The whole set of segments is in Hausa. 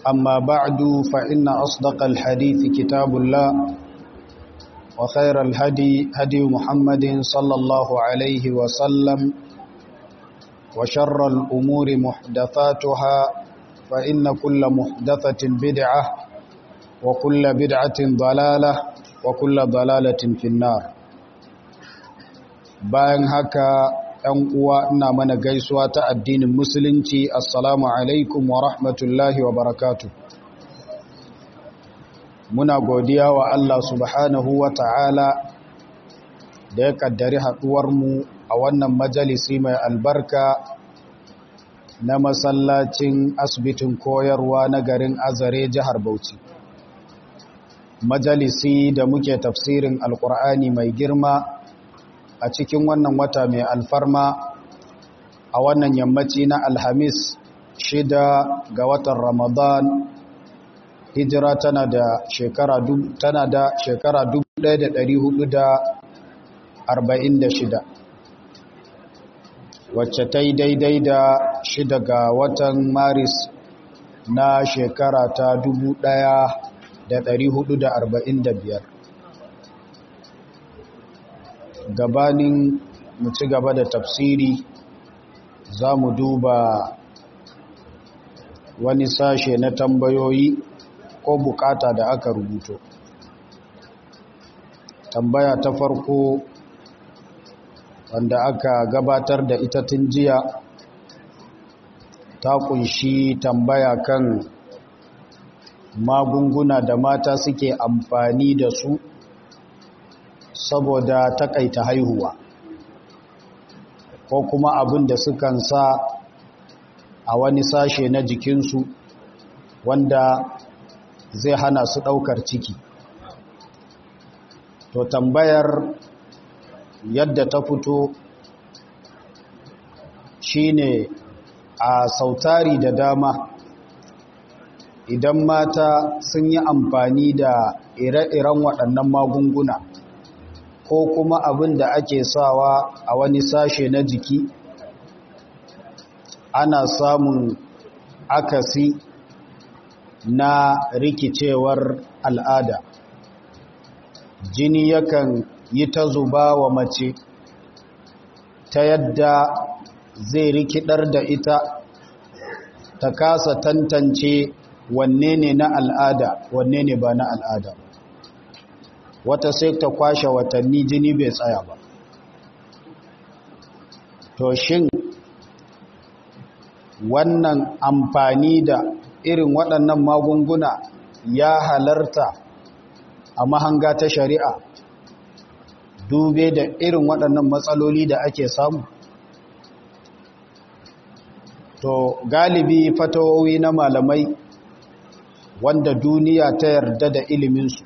أما بعد فإن أصدق الحديث كتاب الله وخير الهدي هدي محمد صلى الله عليه وسلم وشر الأمور محدثاتها فإن كل محدثة بدعة وكل بدعة ضلالة وكل ضلالة في النار bayan haka ‘yan uwa ina mana gaisuwa ta addinin musulunci assalamu alaikum wa rahmatullahi wa barakatu muna godiya wa Allah subhanahu wa ta'ala da ya kaddari haɗuwarmu a wannan majalisi mai albarka na masallacin asibitin koyarwa na garin azare jihar bauchi majalisi da muke tafsirin alkur'ani mai girma a cikin wannan wata mai alfarma a wannan yammaci na alhamis shida ga watan ramadan hijira tana da shekara tana da shekara 1446 wacce ta yi daidai da shida ga watan maris na shekara ta 1445 gabanin mu ci gaba da tafsiri za mu duba wani sashe na tambayoyi ko bukata da aka rubuto tambaya ta farko wanda aka gabatar da ita tun jiya ta kunshi tambaya kan magunguna da mata suke amfani da su saboda takaita haihuwa ko kuma abin da sukan sa a wani sashe na jikinsu wanda zai hana su ɗaukar ciki to tambayar yadda ta fito shine a sautari da dama idan mata sun yi amfani da ire-iren waɗannan magunguna ko kuma abin da ake sawa a wani sashe na jiki ana samun akasi na rikicewar al'ada jini yakan yi ta zuba wa mace ta yadda zai rikidar da ita ta kasa tantance wanne ne na al'ada wanne ne ba na al'ada wata sai ta kwashe watanni jini bai tsaya ba to shin wannan amfani da irin waɗannan magunguna ya halarta a mahanga ta shari'a dube da irin waɗannan matsaloli da ake samu to galibi fatawowi na malamai wanda duniya ta yarda da iliminsu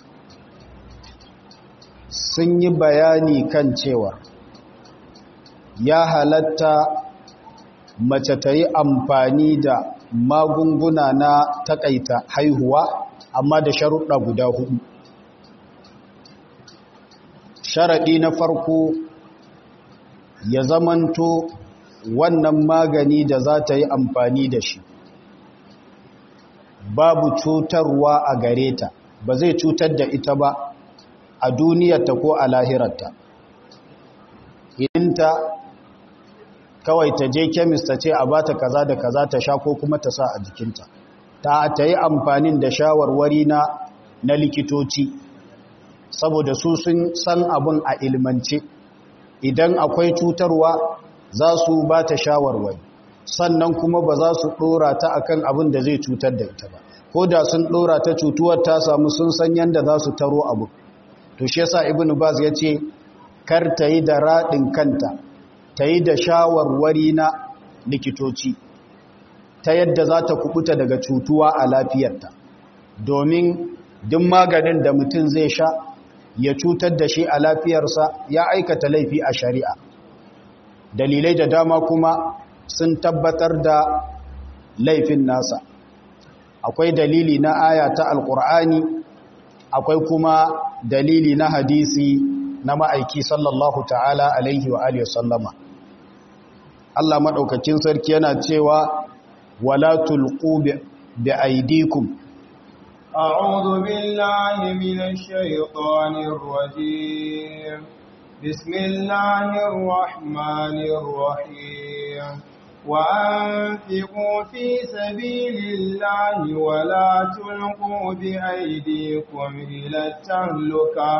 sun yi bayani kan cewa ya halatta mace ta yi amfani da magunguna na takaita haihuwa amma da sharuɗa guda hudu sharaɗi na farko ya zamanto wannan magani da za ta yi amfani da shi babu cutarwa a gare ta ba zai cutar da ita ba a duniyarta ko a lahirarta idinta kawai ta je kemis ta ce a bata kaza da kaza ta sha ko kuma ta sa a jikinta ta ta yi amfanin da shawarwari na na likitoci saboda su sun san abin a ilmance idan akwai cutarwa za su ba ta shawarwari sannan kuma ba za su ɗora ta akan abin da zai cutar da ita ba ko da sun ɗora ta cutuwar ta samu sun san yadda za su taro abu to shi yasa ibn baz ya ce kar ta yi da raɗin kanta ta yi da shawarwari na likitoci ta yadda za ta kubuta daga cutuwa a lafiyarta domin duk maganin da mutum zai sha ya cutar da shi a lafiyarsa ya aikata laifi a shari'a dalilai da dama kuma sun tabbatar da laifin nasa akwai dalili na aya ta alkur'ani akwai kuma dalili na hadisi na ma'aiki sallallahu ta'ala alaihi wa alihi sallama Allah maɗaukakin sarki yana cewa wala tulqu بأيديكم أعوذ بالله من الشيطان الرجيم بسم الله الرحمن الرحيم وأنفقوا في سبيل الله ولا تلقوا بأيديكم إلى التهلكة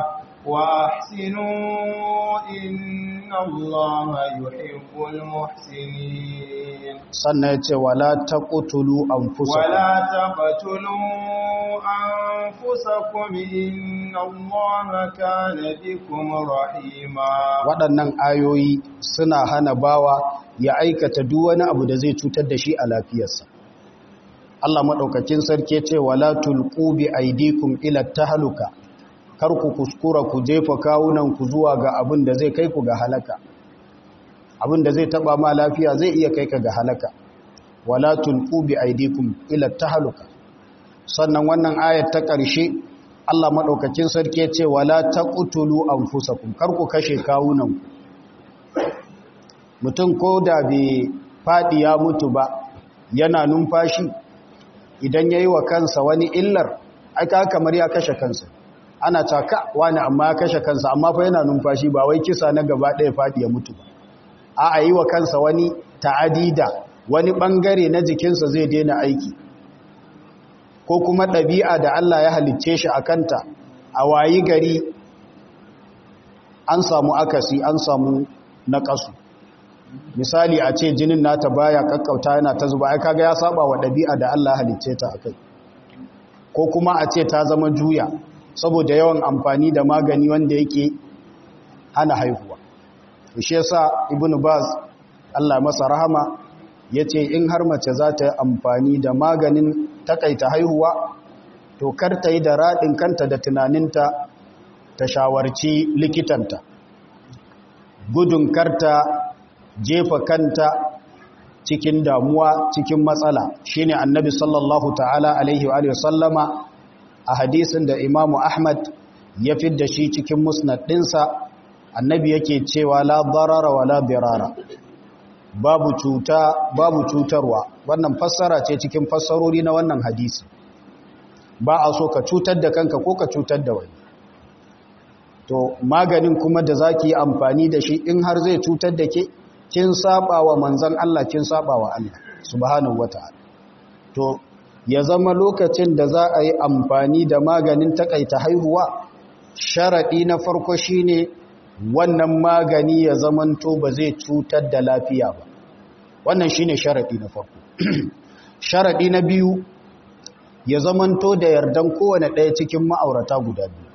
وأحسنوا إن الله يحب المحسنين سنة ولا تقتلوا أنفسكم ولا تقتلوا أنفسكم إن الله كان بكم رحيما waɗannan ayoyi suna hana bawa ya aikata duk wani abu da zai cutar da shi a lafiyarsa Allah maɗaukakin sarki ce wala tulqu bi aydikum ila tahluka kar ku kuskura ku jefa kawunan ku zuwa ga abin da zai kai ku ga halaka abin da zai taba ma lafiya zai iya kai ka ga halaka wala tulqu bi aydikum ila tahluka sannan wannan ayat ta ƙarshe Allah maɗaukakin sarki ya ce wala taqtulu anfusakum kar ku kashe kawunan mutum ko da bai faɗi ya mutu ba yana numfashi idan yayi wa kansa wani illar aka kamar ya kashe kansa ana taka wani amma ya kashe kansa amma fa yana numfashi ba wai kisa na gaba ɗaya faɗi ya mutu ba a a yi wa kansa wani ta'adida wani ɓangare na jikinsa zai daina aiki ko kuma ɗabi'a da Allah ya halicce shi a kanta a wayi gari an samu akasi an samu naƙasu misali a ce jinin nata baya kakkauta yana ta zuba ai kaga ya saba wa ɗabi'a da Allah ya halicce ta akai ko kuma a ce ta zama juya saboda yawan amfani da magani wanda yake hana haihuwa shi yasa ibnu baz Allah masa rahama yace in har mace za ta yi amfani da maganin takaita haihuwa to kar ta yi da radin kanta da tunaninta ta shawarci likitanta gudun karta jefa kanta cikin damuwa cikin matsala shine annabi sallallahu ta'ala alaihi wa sallama a hadisin da imamu ahmad ya fidda shi cikin musnad ɗinsa annabi yake cewa la darara wa la dirara babu cuta babu cutarwa wannan fassara ce cikin fassarori na wannan hadisi ba a so ka cutar da kanka ko ka cutar da wani to maganin kuma da zaki yi amfani da shi in har zai cutar da ke kin saba wa manzon Allah kin saba wa Allah subhanahu wataala to ya zama lokacin da za a yi amfani da maganin takaita haihuwa sharaɗi na farko shine wannan magani ya zamanto ba zai cutar da lafiya ba wannan shine sharaɗi na farko sharaɗi na biyu ya zamanto da yardan kowane ɗaya cikin ma'aurata guda biyu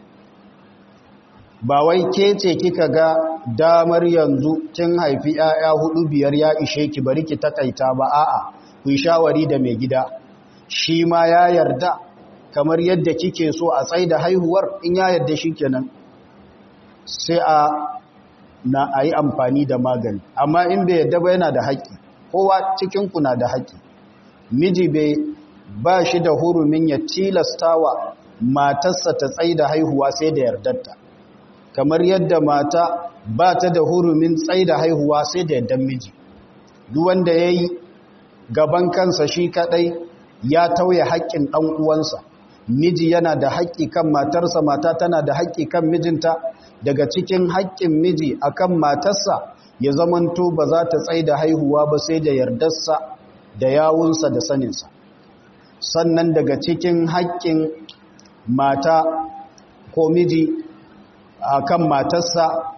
ba wai ke ce kika ga damar yanzu kin haifi 'ya'ya hudu biyar ya ishe ki bari ki takaita ba a'a ku shawari da mai gida shi ma ya yarda kamar yadda kike so a tsaida haihuwar in ya yarda shi kenan sai a na a yi amfani da magani amma in bai yarda ba yana da haƙƙi kowa cikinku na da haƙƙi miji bai ba shi da hurumin ya tilastawa matarsa ta tsaida haihuwa sai da yardarta kamar yadda mata ba ta da hurumin tsaida haihuwa sai da yardan miji duk wanda ya yi gaban kansa shi kaɗai ya tauye haƙƙin ɗan uwansa miji yana da haƙƙi kan matarsa mata tana da haƙƙi kan mijinta daga cikin haƙƙin miji akan matarsa ya zamanto ba za ta tsaida haihuwa ba sai da yardarsa da yawunsa da saninsa sannan daga cikin haƙƙin mata ko miji akan matarsa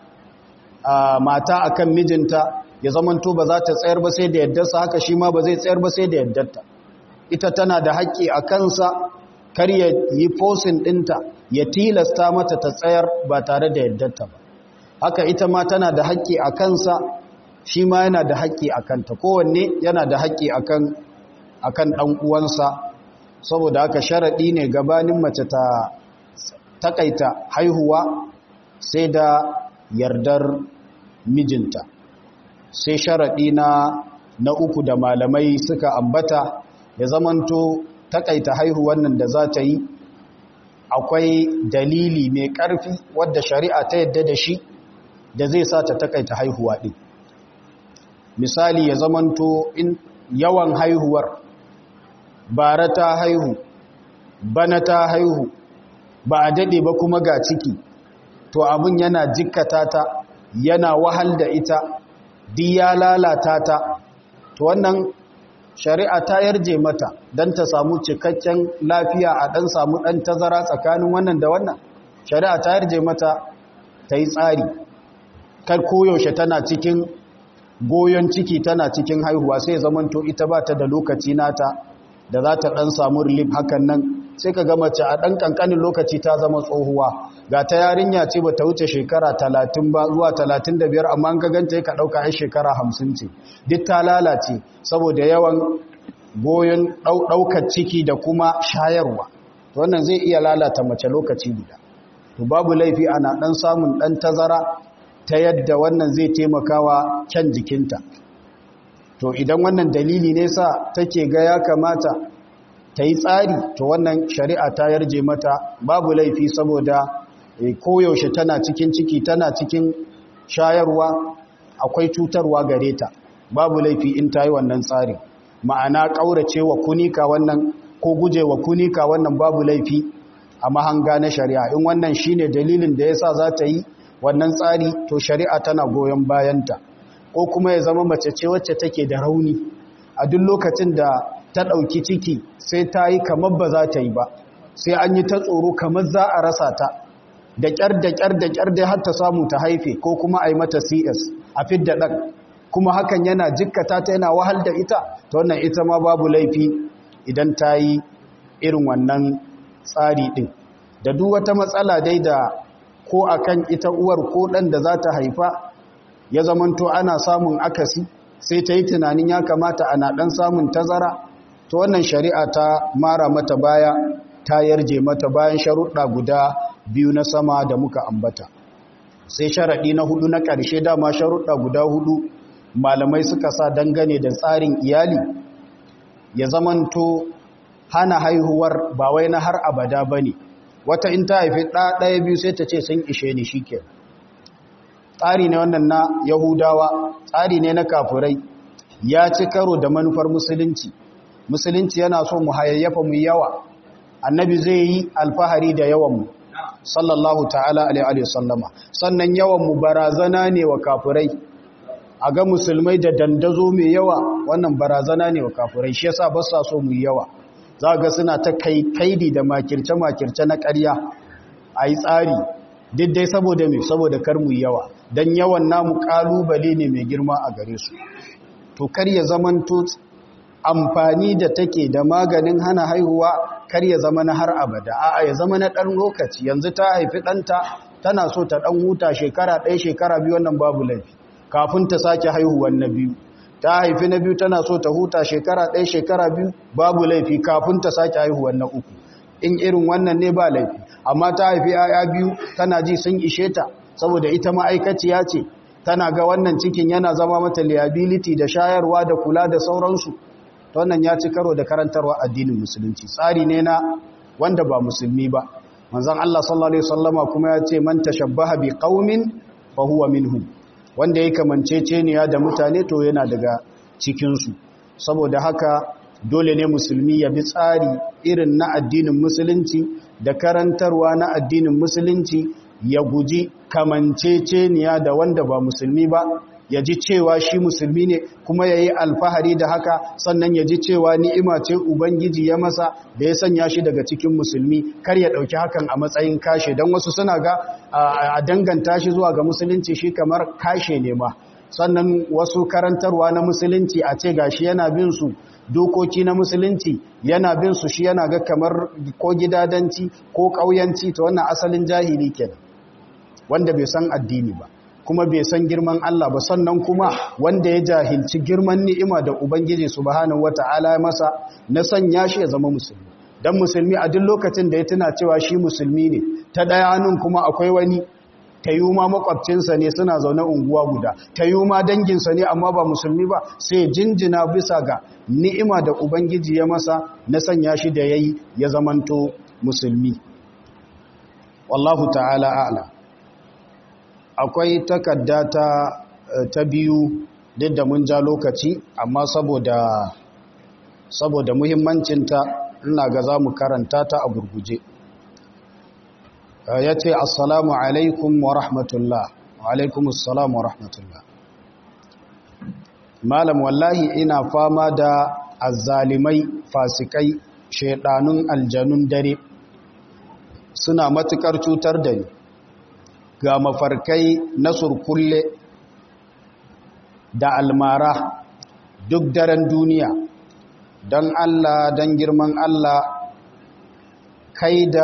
mata akan mijinta ya zamanto ba za ta tsayar ba sai da yardarsa haka shi ma ba zai tsayar ba sai da yardarta ita tana da haƙƙi a kansa kar ya yi fosin ɗinta ya tilasta mata ta tsayar ba tare da yardarta ba haka ita ma tana da haƙƙi a kansa shi ma yana da haƙƙi a kanta kowanne yana da haƙƙi akan akan ɗan uwansa saboda haka sharaɗi ne gabanin mace ta takaita haihuwa sai da yardar mijinta sai sharaɗi na na uku da malamai suka ambata ya zamanto takaita haihuwan nan da za ta yi akwai dalili mai ƙarfi wadda shari'a ta yadda da shi da zai sa ta takaita haihuwa ɗin misali ya zamanto in yawan haihuwar bara ta haihu bana ta haihu ba a daɗe ba kuma ga ciki to abin yana jikkata ta yana wahal da ita di ya lalata ta to wannan shari'a ta yarje mata don ta samu cikakken lafiya a ɗan samu ɗan tazara tsakanin wannan da wannan shari'a ta yarje mata ta yi tsari kar koyaushe tana cikin goyon ciki tana cikin haihuwa sai zamanto ita ba ta da lokaci nata da za ta ɗan samu relief hakan nan sai ka gama ce a ɗan ƙanƙanin lokaci ta zama tsohuwa ga ta yarinya ce ba ta wuce shekara talatin ba zuwa talatin da biyar amma ka ganta ka ɗauka ai shekara hamsin ce duk ta lalace saboda yawan goyon ɗaukar ciki da kuma shayarwa wannan zai iya lalata mace lokaci guda to babu laifi ana ɗan samun ɗan tazara ta yadda wannan zai taimakawa kyan jikinta to idan wannan dalili ne sa take ga ya kamata ta yi tsari to wannan shari'a ta yarje mata babu laifi saboda koyaushe tana cikin ciki tana cikin shayarwa akwai cutarwa gare ta babu laifi in ta yi wannan tsari ma'ana ƙaurace wa kunika wannan ko guje wa kunika wannan babu laifi a mahanga na shari'a in wannan shine dalilin da yasa za ta yi wannan tsari to shari'a tana goyon bayanta ko kuma ya zama mace ce wacce take da rauni a duk lokacin da ta ɗauki ciki sai ta yi kamar ba za ta yi ba sai an yi ta tsoro kamar za a rasa ta da ƙyar da ƙyar da ƙyar dai har ta samu ta haife ko kuma a yi mata cs a fidda ɗan kuma hakan yana jikkata ta yana wahal da ita ta wannan ita ma babu laifi idan ta yi irin wannan tsari ɗin da duk wata matsala dai da ko akan ita uwar ko ɗan da za ta haifa ya zamanto ana samun akasi sai ta yi tunanin ya kamata ana ɗan samun tazara to wannan shari'a ta mara mata baya ta yarje mata bayan sharuɗa guda biyu na sama da muka ambata sai sharaɗi na hudu na ƙarshe dama sharuɗa guda hudu malamai suka sa dangane da tsarin iyali ya zamanto hana haihuwar ba wai na har abada ba ne wata in ta haifi ɗaya biyu sai ta ce sun ishe ni shi kenan tsari ne wannan na yahudawa tsari ne na kafurai ya ci karo da manufar musulunci musulunci yana so mu hayayyafa mu yawa annabi zai yi alfahari da yawanmu sallallahu ta'ala alaihi sallama sannan yawanmu barazana ne wa kafurai a ga musulmai da dandazo mai yawa wannan barazana ne wa kafurai shi yasa ba sa so mu yawa za ga suna ta kai kaidi da makirce-makirce na ƙarya a yi tsari duk dai saboda mai saboda kar mu yawa don yawan namu kalubale ne mai girma a gare su to kar ya zamanto amfani da take da maganin hana haihuwa kar ya zama na har abada a'a ya zama na ɗan lokaci yanzu ta haifi ɗanta tana so ta ɗan huta shekara ɗaya shekara biyu wannan babu laifi kafin ta sake haihuwan na biyu ta haifi na biyu tana so ta huta shekara ɗaya shekara biyu babu laifi kafin ta sake haihuwan na uku in irin wannan ne ba laifi amma ta haifi ‘ya'ya biyu tana ji sun ishe ta saboda ita ma'aikaciya ce tana ga wannan cikin yana zama mata liability da shayarwa da kula da sauransu ta wannan ya ci karo da karantarwa addinin musulunci tsari ne na wanda ba musulmi ba manzon Allah sallallahu alaihi wasallama kuma ya ce man tashabbaha bi qaumin fa huwa minhum wanda yake kamanceceniya da mutane to yana daga cikin su saboda haka dole ne musulmi ya bi tsari irin na addinin musulunci da karantarwa na addinin musulunci ya guji kamanceceniya da wanda ba musulmi ba ya ji cewa shi musulmi ne kuma ya yi alfahari da haka sannan ya ji cewa ni'ima ce ubangiji ya masa da ya sanya shi daga cikin musulmi kar ya ɗauki hakan a matsayin kashe don wasu suna ga a danganta shi zuwa ga musulunci shi kamar kashe ne ma sannan wasu karantarwa na musulunci a ce gashi yana bin su dokoki na musulunci yana bin su shi yana ga kamar ko gidadanci ko ƙauyanci ta wannan asalin jahili kenan wanda bai san addini ba kuma bai san girman Allah ba sannan kuma wanda ya jahilci girman ni'ima da Ubangiji subhanahu wata'ala masa na sanya shi ya zama musulmi dan musulmi a duk lokacin da ya tuna cewa shi musulmi ne ta daya hannun kuma akwai wani ma makwabcinsa ne suna zaune unguwa guda ma danginsa ne amma ba musulmi ba sai jinjina bisa ga ni'ima da Ubangiji ya masa na sanya shi da yayi ya zamanto musulmi wallahu ta'ala a'lam akwai takarda ta ta biyu duk da mun ja lokaci amma saboda saboda muhimmancinta ina ga za mu karanta ta a gurguje ya ce assalamu alaikum wa rahmatullah wa alaikum assalamu wa rahmatullah malam wallahi ina fama da azzalimai fasikai shaidanun aljanun dare suna matukar cutar da ni ga mafarkai na surkulle da almara duk daren duniya don Allah don girman Allah kai da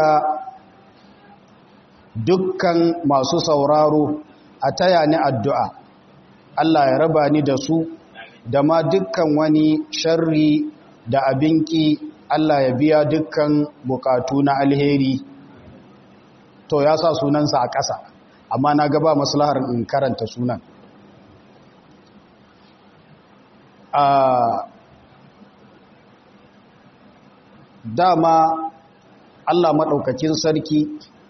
dukkan masu sauraro a taya ni addu'a Allah ya raba ni da su da ma dukkan wani sharri da abinki Allah ya biya dukkan bukatu na alheri to ya sa sunansa a ƙasa amma na gaba maslahar in karanta sunan a dama Allah maɗaukakin sarki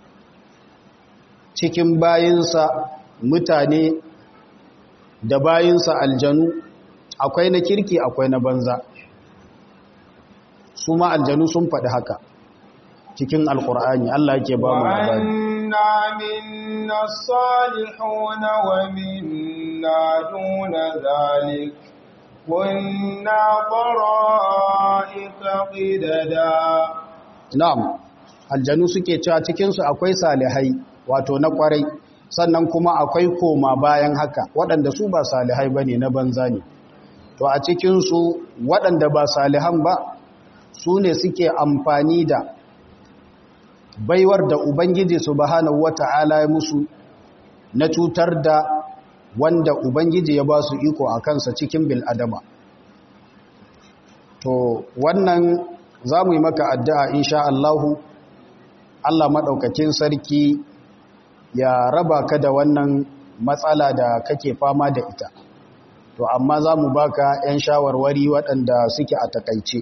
cikin bayinsa mutane da bayinsa aljanu akwai na kirki akwai na banza su ma aljanu sun faɗi haka cikin alkur'ani Allah yake ba mu labari وأنا منا الصالحون ومنا دون ذلك كنا طرائق قددا na'am aljanu suke cewa cikinsu akwai salihai wato na kwarai sannan kuma akwai koma bayan haka waɗanda su ba salihai bane na banza ne to a cikinsu waɗanda ba salihan ba su ne suke amfani da baiwar da ubangiji subhanahu wata'ala ya musu na cutar da wanda ubangiji ya ba su iko a kansa cikin bil'adama to wannan za mu yi maka addu'a insha Allahu Allah maɗaukakin sarki ya raba ka da wannan matsala da kake fama da ita to amma za mu baka 'yan shawarwari waɗanda suke a takaice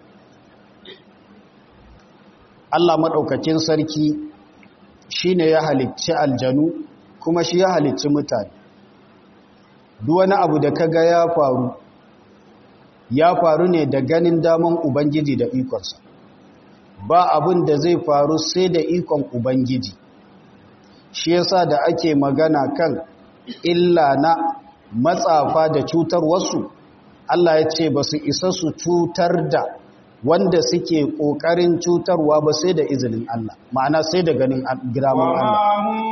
Allah maɗaukakin sarki shi ne ya halicci aljanu kuma shi ya halicci mutane duk wani abu da kaga ya faru ya faru ne da ganin daman ubangiji da ikonsa ba abin da zai faru sai da ikon ubangiji shi yasa da ake magana kan illa na matsafa da cutar wasu Allah ya ce ba su isa su cutar da wanda suke ƙoƙarin cutarwa ba sai da izinin Allah ma'ana sai da ganin giraman Allah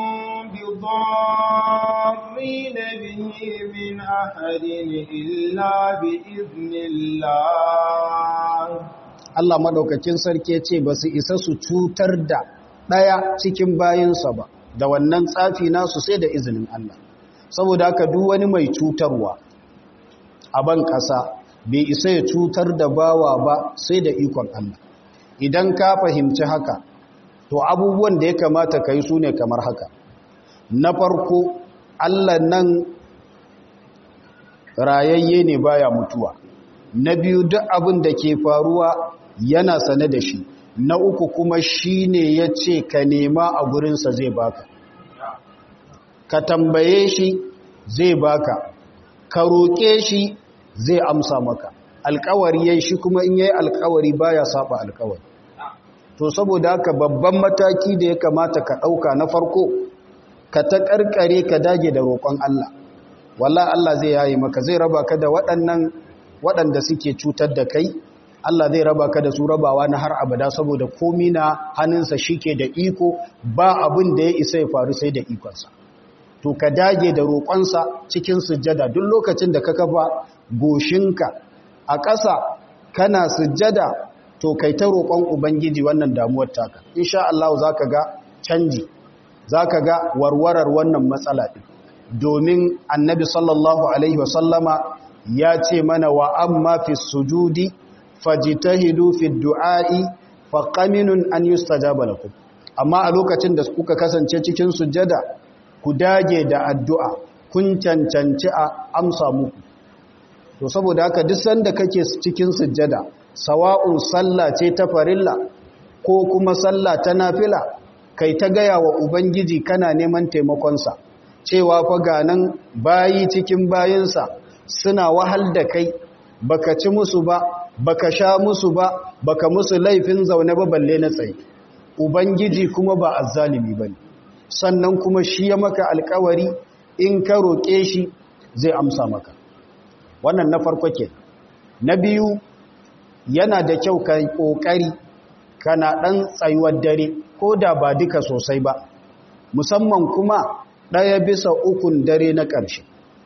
بضارين به من أحد إلا بإذن الله Allah maɗaukakin sarki ya ce ba su isa su cutar da ɗaya cikin bayansa ba da wannan tsafi nasu sai da izinin Allah saboda haka duk wani mai cutarwa a ban ƙasa bai isa ya cutar da bawa ba sai da ikon Allah idan ka fahimci haka to abubuwan da ya kamata ka yi su ne kamar haka na farko Allah nan rayayye ne baya mutuwa na biyu duk abin da ke faruwa yana sane da shi na uku kuma shi ne ya ce ka nema a gurinsa zai baka ka tambaye shi zai baka ka roƙe shi zai amsa maka alkawari yayi shi kuma in yayi alkawari baya saba alkawari to saboda haka babban mataki da ya kamata ka ɗauka na farko ka ta ƙarƙare ka dage da roƙon Allah walla Allah zai yayi maka zai raba ka da waɗannan waɗanda suke cutar da kai Allah zai raba ka da su rabawa na har abada saboda komi na hannunsa shike da iko ba abin da ya isa ya faru sai da ikonsa to ka dage da roƙonsa cikin sujjada duk lokacin da ka kafa goshinka a ƙasa kana sujjada to kai ta roƙon ubangiji wannan damuwar taka insha Allah zaka ga canji zaka ga warwarar wannan matsala din domin annabi sallallahu alaihi wasallama ya ce mana wa amma fi sujudi fajtahidu fi du'a'i faqaminun an yustajaba lakum amma a lokacin da kuka kasance cikin sujjada ku dage da addu'a kun cancanci a amsa muku to saboda haka duk sanda kake cikin sujjada sawa'un sallah ce ta farilla ko kuma sallah ta nafila kai ta gaya wa ubangiji kana neman taimakonsa cewa fa ganan bayi cikin bayinsa suna wahal da kai baka ci musu ba baka sha musu ba baka musu laifin zaune ba balle na tsaye ubangiji kuma ba azzalimi bane sannan kuma shi ya maka alkawari in ka roƙe shi zai amsa maka wannan na farko ke na biyu yana da kyau ka ƙoƙari kana ɗan tsayuwar dare ko da ba duka sosai ba musamman kuma ɗaya bisa ukun dare na ƙarshe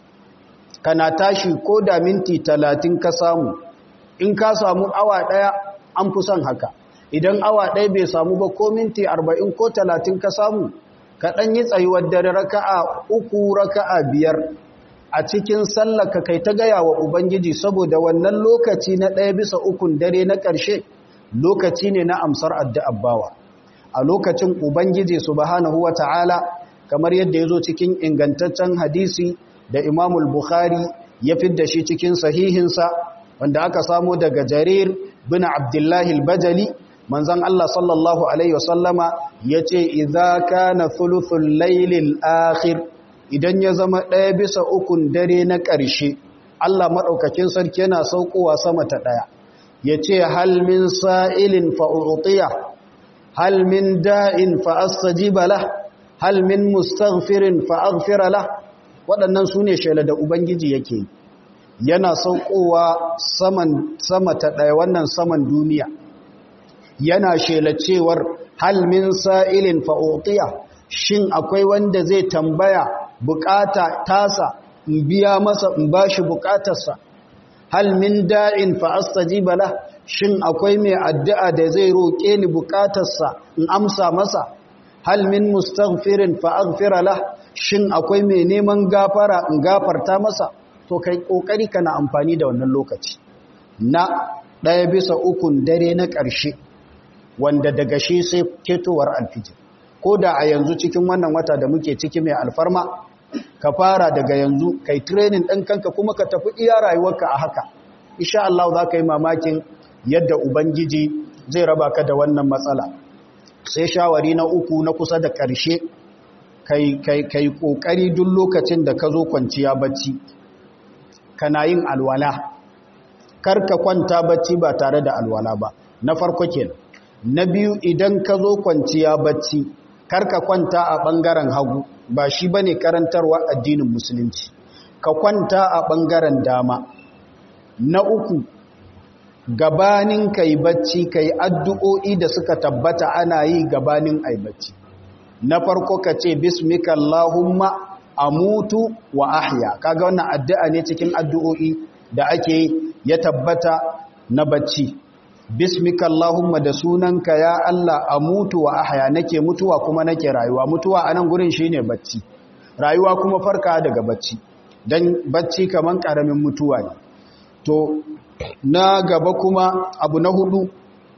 kana tashi ko da minti talatin ka samu in ka samu awa ɗaya an fi son haka idan awa ɗaya bai samu ba ko minti arba'in ko talatin ka samu ka ɗan yi tsayuwar dare raka'a uku raka'a biyar a cikin sallaka kai ta gaya wa ubangiji saboda wannan lokaci na ɗaya bisa ukun dare na ƙarshe lokaci ne na amsar addu'ar bawa a lokacin ubangiji subhanahu wa ta'ala kamar yadda ya zo cikin ingantaccen hadisi da imamul bukhari ya fidda shi cikin sahihinsa wanda aka samo daga jarir bin abdullahi al-bajali manzan Allah sallallahu Alaihi wasallama ya ce, "Iza ka na thuluthun lailin akhir idan ya zama ɗaya bisa ukun dare na ƙarshe, Allah maɗaukakin sarki yana saukowa sama ta ɗaya, ya ce, "Halmin sa'ilin fa'u'utiya, halmin da'in fa'astajibala, halmin mustaghfirin fa'aghfirala, waɗannan su ne shela da Ubangiji yake yana saukowa sama ta ɗaya wannan saman duniya. yana shela cewar hal min sa'ilin fa'otiya shin akwai wanda zai tambaya bukata tasa in biya masa in bashi bukatarsa hal min da'in fa'astajiba la shin akwai mai addu'a da zai roƙe ni bukatarsa in amsa masa hal min mustaghfirin fa'aghfira la shin akwai mai neman gafara in gafarta masa to kai kokari kana amfani da wannan lokaci na ɗaya bisa ukun dare na ƙarshe wanda daga shi sai ketowar alfijir ko da a yanzu cikin wannan wata da muke ciki mai alfarma ka fara daga yanzu kai training ɗin kanka kuma ka tafi iya rayuwarka a haka insha Allah za ka yi mamakin yadda ubangiji zai raba ka da wannan matsala sai shawari na uku na kusa da ƙarshe kai kai kai kokari duk lokacin da ka zo kwanciya bacci kana yin alwala kar ka kwanta bacci ba tare da alwala ba na farko kenan na biyu idan ka zo kwanciya bacci karka kwanta a ɓangaren hagu ba shi ba ne karantarwa addinin musulunci ka kwanta a ɓangaren dama na uku gabanin ka yi bacci ka yi addu'o'i da suka tabbata ana yi gabanin a bacci na farko ka ce bismika Allahumma amutu wa ahya kaga wannan addu'a ne cikin addu'o'i da ake ya tabbata na bacci bismika Allahumma da sunanka ya Allah a mutu wa ahya nake mutuwa kuma nake rayuwa mutuwa anan gurin shine bacci rayuwa kuma farka daga bacci dan bacci kaman karamin mutuwa ne to na gaba kuma abu na hudu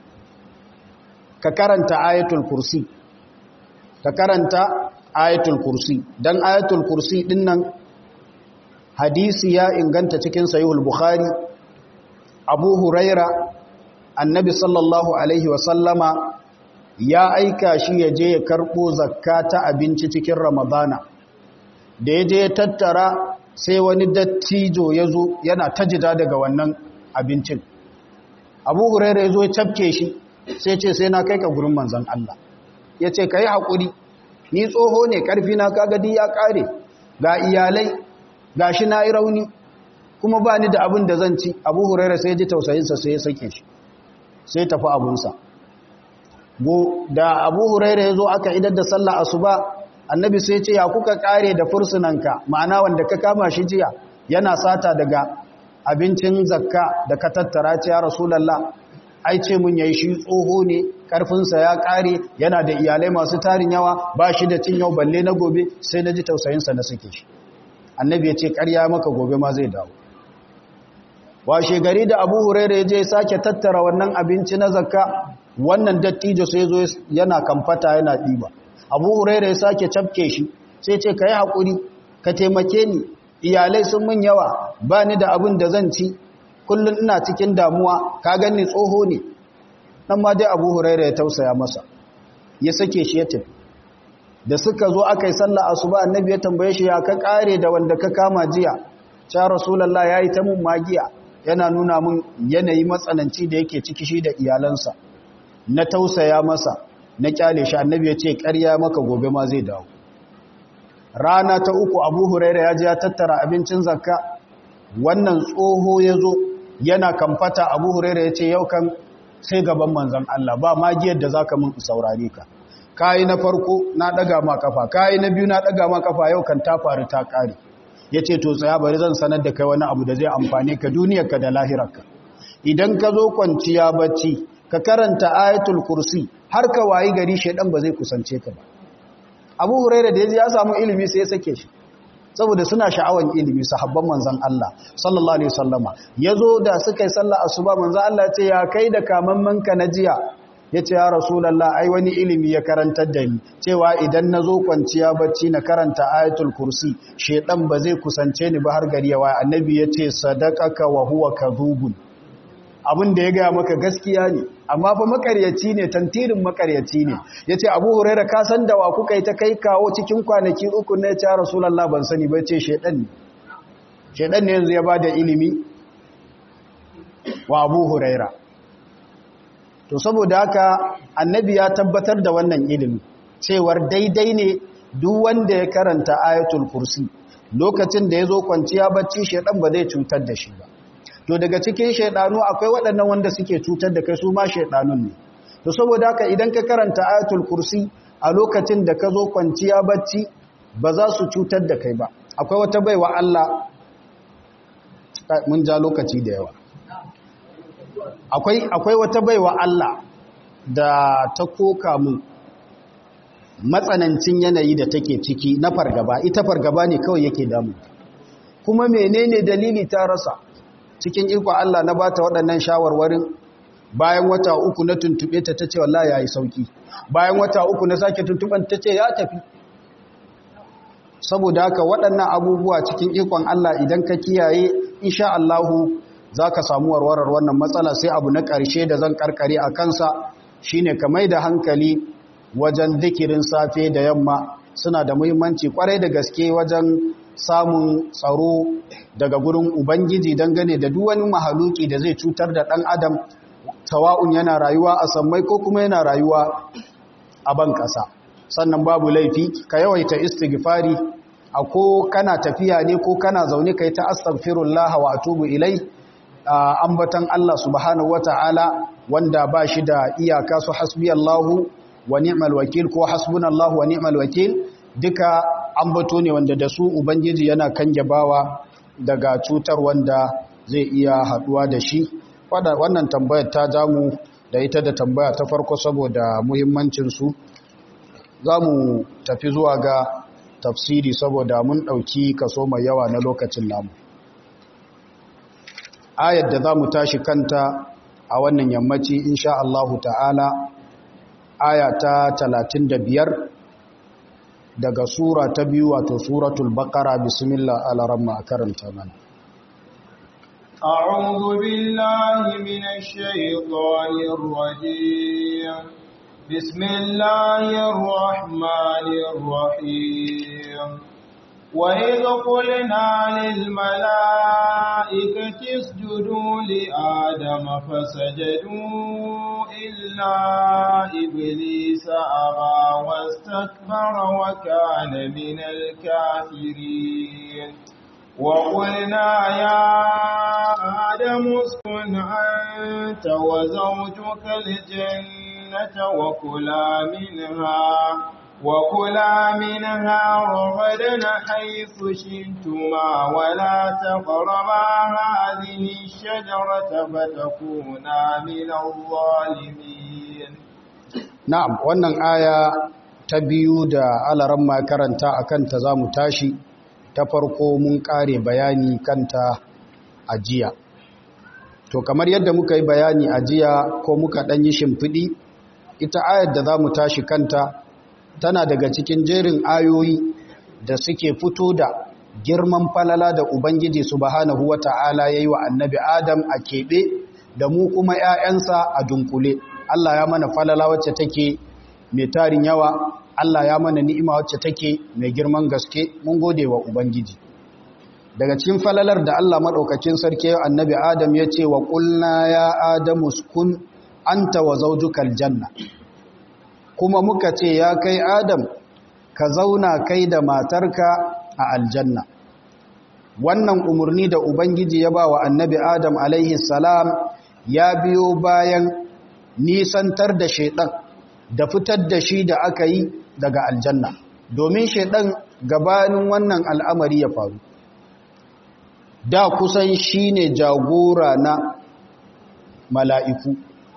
ka karanta ayatul kursi ka karanta ayatul kursi dan ayatul kursi dinnan hadisi ya inganta cikin sahihul bukhari abu huraira annabi sallallahu alaihi wasallama ya aika shi ya je ya karɓo zakka ta abinci cikin ramadana da ya je ya tattara sai wani dattijo ya zo yana tajida daga wannan abincin abu huraira ya zo ya cafke shi sai ce sai na kai ka gurin manzan Allah ya ce ka yi haƙuri ni tsoho ne ƙarfi na kagadi ya ƙare ga iyalai ga shi na yi rauni kuma ba ni da abin da zan ci abu huraira sai ji tausayinsa sai ya sake shi sai tafi abunsa da abu huraira ya zo aka idar da sallah asuba annabi sai ce ya kuka kare da fursunanka ma'ana wanda ka kama shi jiya yana sata daga abincin zakka da ka tattara ce ya rasulallah ai ce mun yayi shi tsoho ne karfinsa ya kare yana da iyalai masu tarin yawa ba shi da cin yau balle na gobe sai na ji tausayinsa na suke shi annabi ya ce karya maka gobe ma zai dawo washe gari da abu huraira ya je sake tattara wannan abinci na zakka wannan dattijo sai zo yana kamfata yana ɗiba abu huraira ya sake cafke shi sai ce ka yi haƙuri ka taimake ni iyalai sun mun yawa ba ni da abin da zan ci kullum ina cikin damuwa ka gani tsoho ne nan ma dai abu huraira ya tausaya masa ya sake shi ya tafi da suka zo aka yi sallah asuba annabi ya tambaye shi ya ka kare da wanda ka kama jiya cha rasulullah yayi ta mun magiya yana nuna mun yanayi matsananci da yake ciki shi da iyalansa na tausaya masa na kyale shi annabi ya ce ƙarya maka gobe ma zai dawo rana ta uku abu huraira ya ji ya tattara abincin zakka wannan tsoho ya zo yana kamfata abu huraira ya ce yau kan sai gaban manzan Allah ba magiyar da za ka mun saurare ka kayi na farko na ɗaga ma kafa kayi na biyu na ɗaga ma kafa yau kan ta faru ta ƙare ya ce to tsaya bari zan sanar da kai wani abu da zai amfane ka duniyarka da lahirarka idan ka zo kwanciya bacci ka karanta ayatul kursi har ka wayi gari shaidan ba zai kusance ka ba abu huraira da ya samu ilimi sai ya sake shi saboda suna sha'awan ilimi sahabban manzan Allah sallallahu alaihi wasallama yazo da suka yi sallah asuba manzan Allah ya ce ya kai da kamamman ka na jiya yace ya rasulullah ai wani ilimi ya karantar da ni cewa idan nazo kwanciya bacci na karanta ayatul kursi shedan ba zai kusance ni ba har gari ya waya annabi yace sadaqaka wa huwa kadhubun abin da ya gaya maka gaskiya ne amma fa makaryaci ne tantirin makaryaci ne ya ce abu huraira ka san da wa kuka yi ta kai kawo cikin kwanaki uku na ya ce rasulallah ban sani bai ce shaidan ne shaidan ne yanzu ya ba da ilimi wa abu huraira to saboda haka annabi ya tabbatar da wannan ilimi cewar daidai ne duk wanda ya karanta ayatul kursi lokacin da ya zo kwanciya bacci shaidan ba zai cutar da shi ba to daga cikin shaidanu akwai waɗannan wanda suke cutar da kai su ma shaidanun ne to saboda haka idan ka karanta ayatul kursi a lokacin da ka zo kwanciya bacci ba za su cutar da kai ba akwai wata baiwa Allah mun ja lokaci da yawa akwai akwai wata baiwa Allah da ta koka mu matsanancin yanayi da take ciki na fargaba ita fargaba ne kawai yake damu kuma menene dalili ta rasa cikin iko Allah na bata waɗannan shawarwarin bayan wata uku na tuntube ta tace wallahi yayi sauki bayan wata uku na sake tuntuban tace ya tafi saboda haka waɗannan abubuwa cikin ikon Allah idan ka kiyaye insha Allah zaka samu warwarar wannan matsala sai abu na ƙarshe da zan karkare a kansa shine ka mai da hankali wajen zikirin safe da yamma suna da muhimmanci kwarai da gaske wajen samun tsaro daga gurin Ubangiji dangane da duk wani mahaluki da zai cutar da ɗan adam tawa'un yana rayuwa a sammai ko kuma yana rayuwa a ban ƙasa sannan babu laifi ka yawaita istighfari a ko kana tafiya ne ko kana zaune kai ta astaghfirullah wa atubu ilai ambatan Allah subhanahu wata'ala wanda ba shi da iyaka su hasbiyallahu wa ni'mal wakil ko hasbunallahu wa ni'mal wakil duka ambato ne wanda da su ubangiji yana kange bawa daga cutar wanda zai iya haduwa da shi wannan tambayar ta jamu da ita da tambaya ta farko saboda muhimmancinsu za mu tafi zuwa ga tafsiri saboda mun ɗauki kaso mai yawa na lokacin namu ayar da za mu tashi kanta a wannan yammaci insha Allahu ta'ala aya ta 35 daga sura ta biyu wato suratul baqara bismillah alaramma karanta mana أعوذ بالله من الشيطان الرجيم بسم الله الرحمن الرحيم وإذ قلنا للملائكة اسجدوا لآدم فسجدوا إلا إبليس أبى واستكبر وكان من الكافرين وقلنا يا آدم اسكن أنت وزوجك الجنة وكلا منها وكلا منها رغدا حيث شئتما ولا تقربا هذه الشجرة فتكونا من الظالمين نعم wannan aya ta biyu da alaran ma karanta akan ta zamu tashi ta farko mun kare bayani kanta a jiya to kamar yadda muka yi bayani a jiya ko muka dan yi shimfidi ita ayar da zamu tashi kanta tana daga cikin jerin ayoyi da suke fito da girman falala da Ubangiji subhanahu wa ta'ala ya yi wa annabi Adam a keɓe da mu kuma ‘ya'yansa a dunkule. Allah ya mana falala wacce take mai tarin yawa, Allah ya mana ni'ima wacce take mai girman gaske mun gode wa Ubangiji. daga cikin falalar da Allah maɗaukakin sarki annabi Adam ya ce wa ƙulna ya Adamu kun anta wa zaujukal janna kuma muka ce ya kai Adam ka zauna kai da matarka a aljanna wannan umarni da Ubangiji ya ba wa annabi Adam alaihi salam ya biyo bayan nisantar da shaidan da fitar da shi da aka yi daga aljanna domin shaidan gabanin wannan al'amari ya faru da kusan shi ne jagora na mala'iku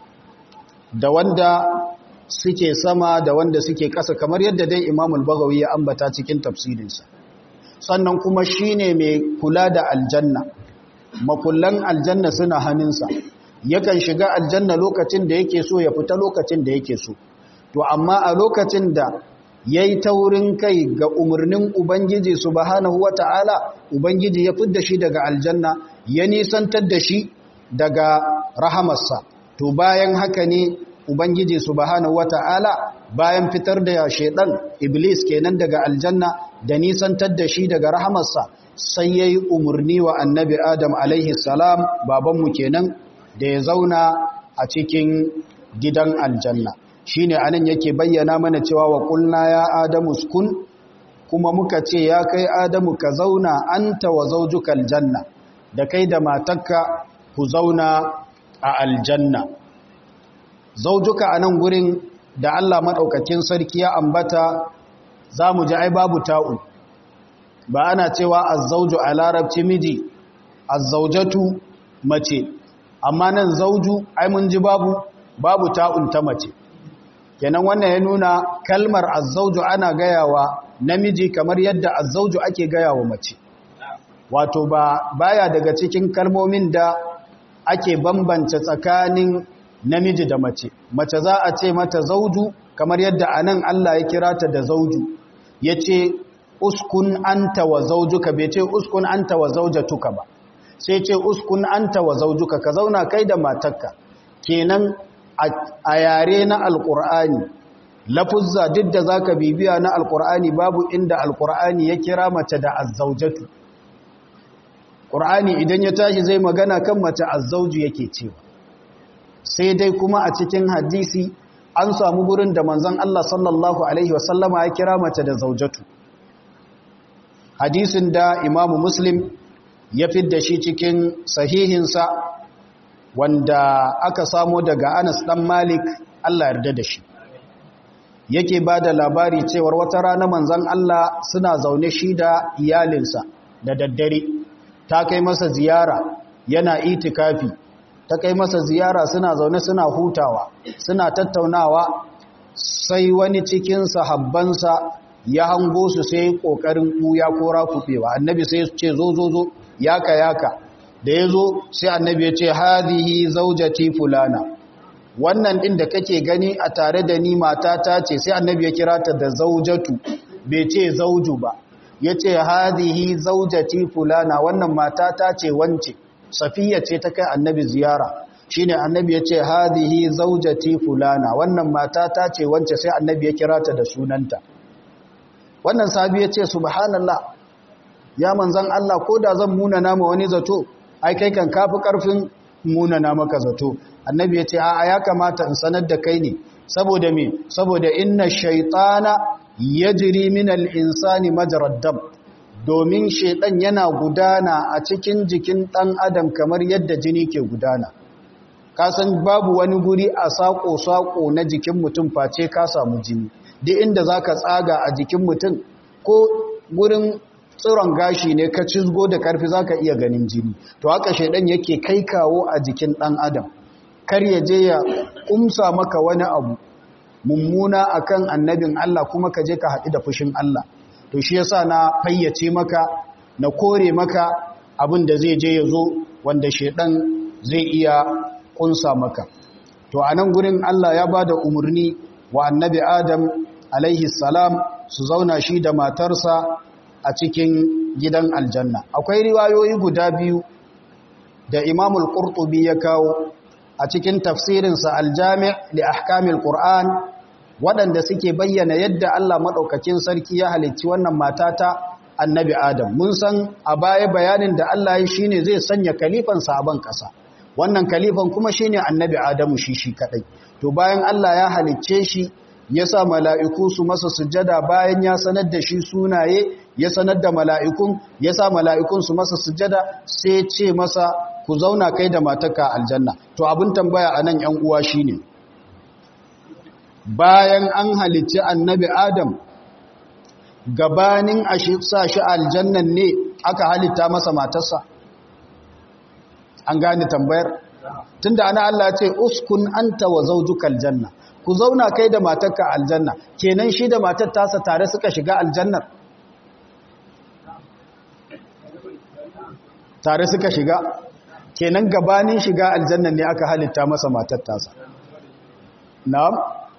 da wanda suke sama da wanda suke ƙasa kamar yadda dai imamul bagawi ya ambata cikin tafsirinsa sannan kuma shi ne mai kula da aljanna makullan aljanna suna hannunsa yakan shiga aljanna lokacin da yake so ya fita lokacin da yake so to amma a lokacin da ya yi taurin kai ga umarnin Ubangiji subhanahu wa ta'ala, Ubangiji ya fidda shi daga aljanna, ya nisantar da shi daga rahamarsa. To bayan haka ne Ubangiji subhanahu wa ta'ala bayan fitar da shaidan Iblis kenan daga aljanna da nisantar da shi daga rahamarsa sai ya yi umarni wa annabi Adam alaihi salam babanmu kenan da ya zauna a cikin gidan aljanna. shi ne anan yake bayyana mana cewa wa kulna ya adamu skun kuma muka ce ya kai adamu ka zauna anta wa zaujukal janna da kai da matakka ku zauna a aljanna zaujuka a nan gurin da Allah maɗaukakin sarki ya ambata za mu ji ai babu ta'u ba ana cewa azzauju a larabci miji azzaujatu mace amma nan zauju ai mun ji babu babu ta'un ta mace kenan wannan ya nuna kalmar azzauju ana gayawa namiji kamar yadda azzauju ake gayawa mace wato ba baya daga cikin kalmomin da ake bambance tsakanin namiji da mace mace za a ce mata zauju kamar yadda anan Allah ya kira ta da zauju yace uskun anta wa zaujuka bai ce uskun anta wa zaujatuka ba sai ce uskun anta wa zaujuka ka zauna kai da matarka kenan a yare na alkur'ani lafuzza duk da zaka bibiya na alkur'ani babu inda alkur'ani ya kira mace da azzaujatu qur'ani idan ya tashi zai magana kan mace azzauju yake cewa sai dai kuma a cikin hadisi an samu gurin da manzon Allah sallallahu alaihi wasallama ya kira mace da zaujatu hadisin da imamu muslim ya fidda shi cikin sahihinsa wanda aka samo daga Anas dan Malik Allah yarda da shi yake bada labari cewar wata rana manzon Allah suna zaune shi da iyalinsa da daddare ta kai masa ziyara yana itikafi ta kai masa ziyara suna zaune suna hutawa suna tattaunawa sai wani cikin sahabbansa ya hango su sai kokarin kuya ko rakubewa annabi sai ce zo zo zo yaka yaka da ya zo sai annabi ya ce hadhihi zaujati fulana wannan din da kake gani a tare da ni matata ce sai annabi ya kira ta da zaujatu bai ce zauju ba ya ce hadhihi zaujati fulana wannan matata ce wance safiya ce ta kai annabi ziyara shine annabi ya ce hadhihi zaujati fulana wannan matata ce wance sai annabi ya kira ta da sunanta wannan sabi ya ce subhanallah ya manzan Allah ko da zan muna nama wani zato ai kai kan kafi karfin munana maka zato annabi ya ce a ya kamata in sanar da kai ne saboda me saboda inna shaytana yajri min al-insani majrad dam domin shaytan yana gudana a cikin jikin dan adam kamar yadda jini ke gudana ka san babu wani guri a sako sako na jikin mutum face ka samu jini duk inda zaka tsaga a jikin mutum ko gurin tsiron gashi ne ka cizgo da karfi zaka iya ganin jini to haka shaidan yake kai kawo a jikin dan adam kar ya je ya kumsa maka wani abu mummuna akan annabin Allah kuma ka je ka haɗu da fushin Allah to shi yasa na fayyace maka na kore maka abin da zai je ya zo wanda shaidan zai iya kunsa maka to a nan gurin Allah ya ba da umarni wa annabi Adam alaihi salam su zauna shi da matarsa a cikin gidan aljanna akwai riwayoyi guda biyu da imamul qurtubi ya kawo a cikin tafsirinsa aljami' li ahkamil qur'an waɗanda suke bayyana yadda Allah madaukakin sarki ya halicci wannan matata annabi adam mun san a baya bayanin da Allah ya shine zai sanya kalifan sabon kasa wannan kalifan kuma shine annabi adamu shi shi kadai to bayan Allah ya halicce shi ya sa mala'iku su masa sujada bayan ya sanar da shi sunaye ya sanar da mala'ikun ya sa mala'ikun su masa sujada sai ce masa ku zauna kai da mataka aljanna to abin tambaya a nan ‘yan uwa shi ne bayan an halicci annabi adam gabanin a sa shi aljannan ne aka halitta masa matarsa an gane tambayar tunda ana Allah ce uskun anta wa zawjuka aljanna ku zauna kai da matarka aljanna kenan shi da matar tasa tare suka shiga aljannar tare suka shiga kenan gabanin shiga aljannan ne aka halitta masa matar tasa na'am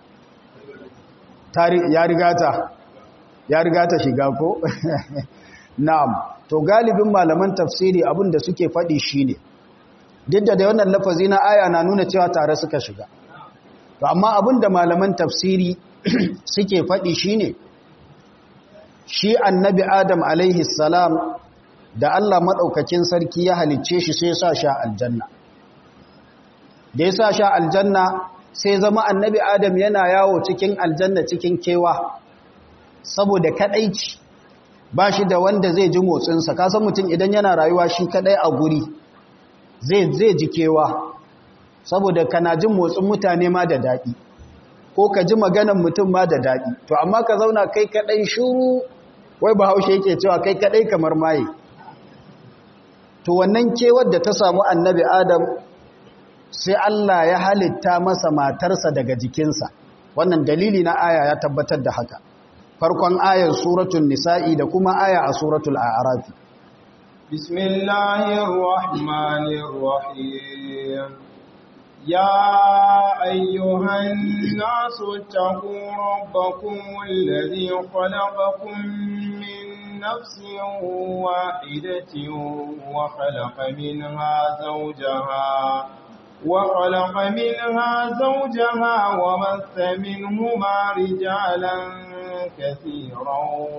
tare ya riga ta ya riga ta shiga ko na'am to galibin malaman tafsiri abin da suke faɗi shine duk da wannan lafazi na aya na nuna cewa tare suka shiga to amma abin da malaman tafsiri suke faɗi shine shi annabi adam alaihi salam da Allah maɗaukakin sarki ya halicce shi sai sa sha aljanna da ya sa sha aljanna sai zama annabi adam yana yawo cikin aljanna cikin kewa saboda kaɗaici ba shi da wanda zai ji motsinsa kasan mutum idan yana rayuwa shi kaɗai a guri zai ji kewa saboda kana jin motsin mutane ma da daɗi ko ka ji maganan mutum ma da daɗi to amma ka zauna kai kaɗai shuru wai bahaushe yake cewa kai kaɗai kamar maye to wannan kewar da ta samu annabi adam sai Allah ya halitta masa matarsa daga jikinsa wannan dalili na aya ya tabbatar da haka farkon ayar suratul nisa'i da kuma aya a suratul a'rafi bismillahir rahmanir rahim ya ayyuhan nasu taqu rabbakum alladhi khalaqakum min نفس واحدة وخلق منها زوجها وخلق منها زوجها وبث منهما رجالا كثيرا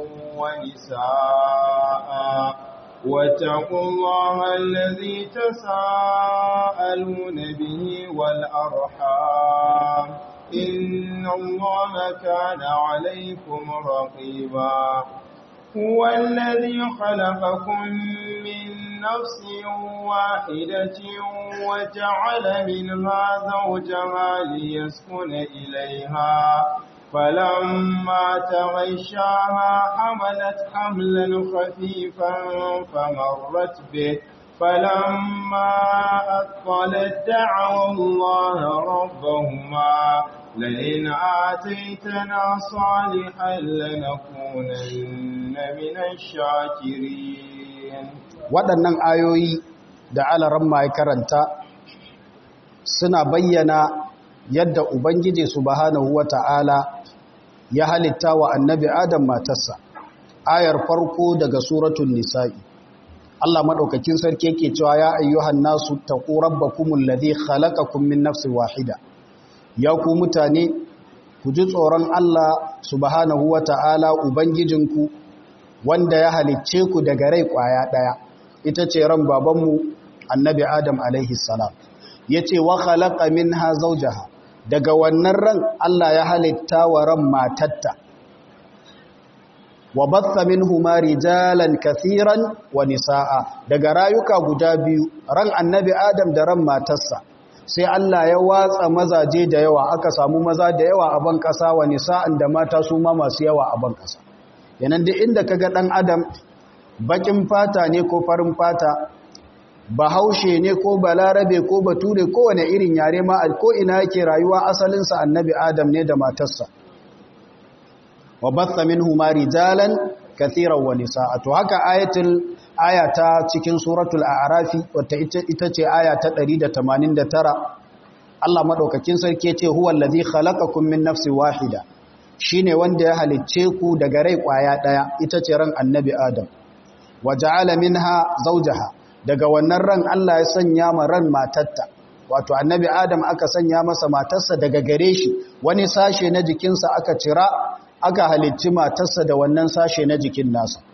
ونساء واتقوا الله الذي تساءلون به والأرحام إن الله كان عليكم رقيبا هو الذي خلقكم من نفس واحدة وجعل منها زوجها ليسكن إليها فلما تغشاها حملت حملا خفيفا فمرت به فلما أثقلت دعوا الله ربهما لئن آتيتنا صالحا لنكونن من الشاكرين waɗannan ayoyi da alaran mai karanta suna bayyana yadda ubangiji subhanahu wata'ala ya halitta wa annabi adam matarsa ayar farko daga suratul nisa'i Allah madaukakin sarki yake cewa ya ayyuhan nasu taqu rabbakumul ladhi khalaqakum min nafsin wahida ya ku mutane ku ji tsoron Allah subhanahu wata'ala ubangijinku wanda ya halicce ku daga rai kwaya daya ita ce ran babanmu annabi adam alaihi salam yace wa khalaqa minha zawjaha daga wannan ran Allah ya halitta wa ran matatta wa batha minhuma rijalan kathiran wa nisaa daga rayuka guda biyu ran annabi adam da ran matarsa sai Allah ya watsa mazaje da yawa aka samu maza da yawa a ban kasa wa nisa'an da mata su ma masu yawa a ban kasa yanan duk inda kaga dan adam bakin fata ne ko farin fata bahaushe ne ko balarabe ko bature ko wane irin yare ma ko ina yake rayuwa asalinsa annabi adam ne da matarsa wa batha minhuma rijalan kathiran wa nisaa to haka ayatul ayata cikin suratul a'rafi wata ita ce aya ta 189 Allah madaukakin sarki ce huwa allazi khalaqakum min nafsin wahida shine wanda ya halicce ku daga rai kwaya daya ita ce ran annabi adam wa ja'ala minha zawjaha daga wannan ran Allah ya sanya ma ran matatta wato annabi adam aka sanya masa matarsa daga gare shi wani sashe na jikinsa aka cira aka halicci matarsa da wannan sashe na jikin nasa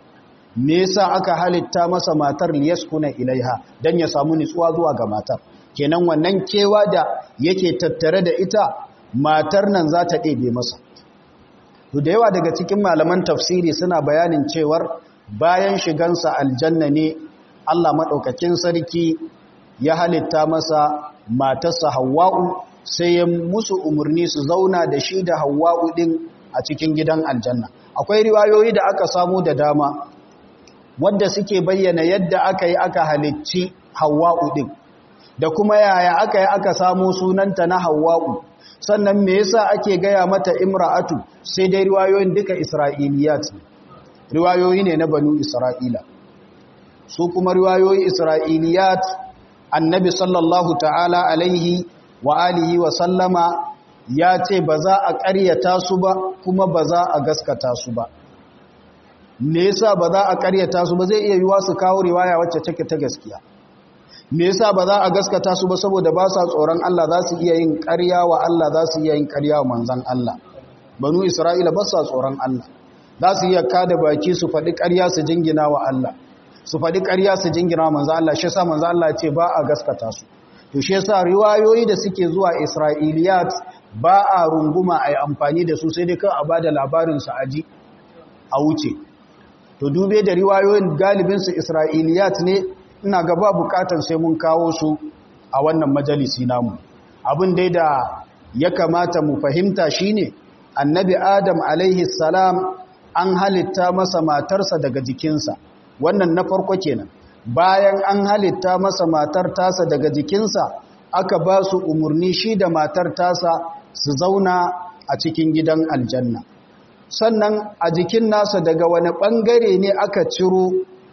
me yasa aka halitta masa matar liyaskuna ilaiha dan ya samu nutsuwa zuwa ga matar kenan wannan kewa da yake tattare da ita matar nan za ta ɗebe masa to da yawa daga cikin malaman tafsiri suna bayanin cewar bayan shigansa aljanna ne Allah maɗaukakin sarki ya halitta masa matarsa Hawwa'u sai ya musu umarni su zauna da shi da Hawwa'u din a cikin gidan aljanna akwai riwayoyi da aka samu da dama wadda suke bayyana yadda aka yi aka halicci Hawwa'u din da kuma yaya aka yi aka samu sunanta na Hawwa'u sannan me yasa ake gaya mata imra'atu sai dai riwayoyin duka Isra'iliyat riwayoyi ne na banu Isra'ila su kuma riwayoyi Isra'iliyat annabi sallallahu ta'ala alaihi wa alihi wa sallama ya ce ba za a ƙaryata su ba kuma ba za a gaskata su ba me yasa ba za a ƙaryata su ba zai iya yiwa su kawo riwaya wacce take ta gaskiya me yasa ba za a gaskata su ba saboda ba sa tsoron Allah za su iya yin ƙarya wa Allah za su iya yin ƙarya wa manzon Allah banu Isra'ila ba sa tsoron Allah za su iya kada baki su faɗi ƙarya su jingina wa Allah su faɗi ƙarya su jingina manzo Allah shi yasa manzo Allah ce ba a gaskata su to shi yasa riwayoyi da suke zuwa Isra'iliyat ba a runguma ai amfani da su sai dai kan a bada labarin su aji a wuce to dube da riwayoyin galibin su Isra'iliyat ne ina ga ba bukatan sai mun kawo su a wannan majalisi namu abin dai da ya kamata mu fahimta shine annabi Adam alaihi salam an halitta masa matarsa daga jikinsa wannan na farko kenan bayan an halitta masa matar tasa daga jikinsa aka ba su umarni shi da matar tasa su zauna a cikin gidan aljanna sannan a jikin nasa daga wani bangare ne aka ciro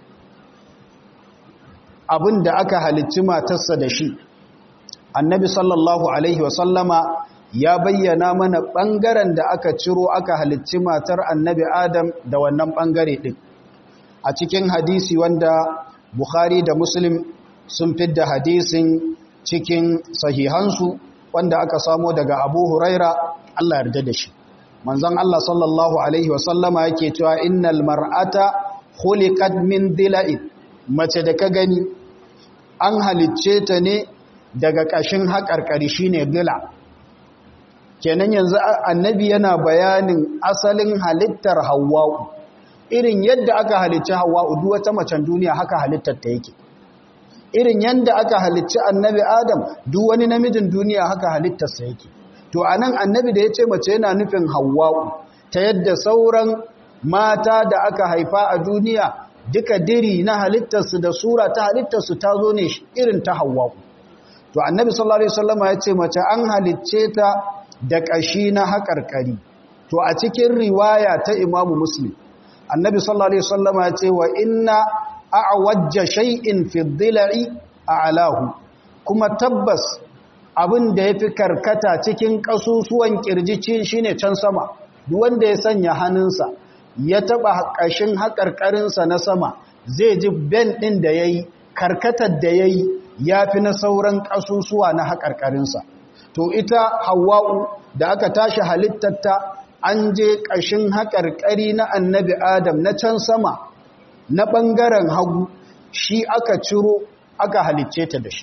abin da aka halicci matarsa da shi annabi sallallahu alaihi wasallama ya bayyana mana bangaren da aka ciro aka halicci matar annabi adam da wannan bangare din a cikin hadisi wanda Bukhari da Muslim sun fidda hadisin cikin sahihansu wanda aka samo daga Abu Huraira Allah yarda da shi manzon Allah sallallahu alaihi wasallama yake cewa innal mar'ata khuliqat min dila'in mace da ka gani an halicce ta ne daga kashin haƙarƙari shine dila kenan yanzu annabi yana bayanin asalin halittar Hawwa'u irin yadda aka halicci hawa duk wata macen duniya haka halittar ta yake irin yadda aka halicci annabi adam duk wani namijin duniya haka halittarsa yake to anan annabi da ya ce mace yana nufin hawa'u ta yadda sauran mata da aka haifa a duniya duka diri na halittarsu da sura ta halittarsu ta zo ne irin ta hawa'u to annabi sallallahu alaihi wasallama ya ce mace an halicce ta da ƙashi na haƙarƙari to a cikin riwaya ta imamu muslim annabi sallallahu alaihi wasallam ya ce wa inna a'wajja shay'in fi dhila'i a'lahu kuma tabbas abin da yafi karkata cikin kasusuwan kirjici shine can sama duk wanda ya sanya hannunsa ya taba kashin hakarkarin sa na sama zai ji ben din da yayi karkatar da yayi yafi na sauran kasusuwa na hakarkarin sa to ita hawwa'u da aka tashi halittarta an je ƙashin haƙarƙari na annabi adam na can sama na ɓangaren hagu shi aka ciro aka halicce ta da shi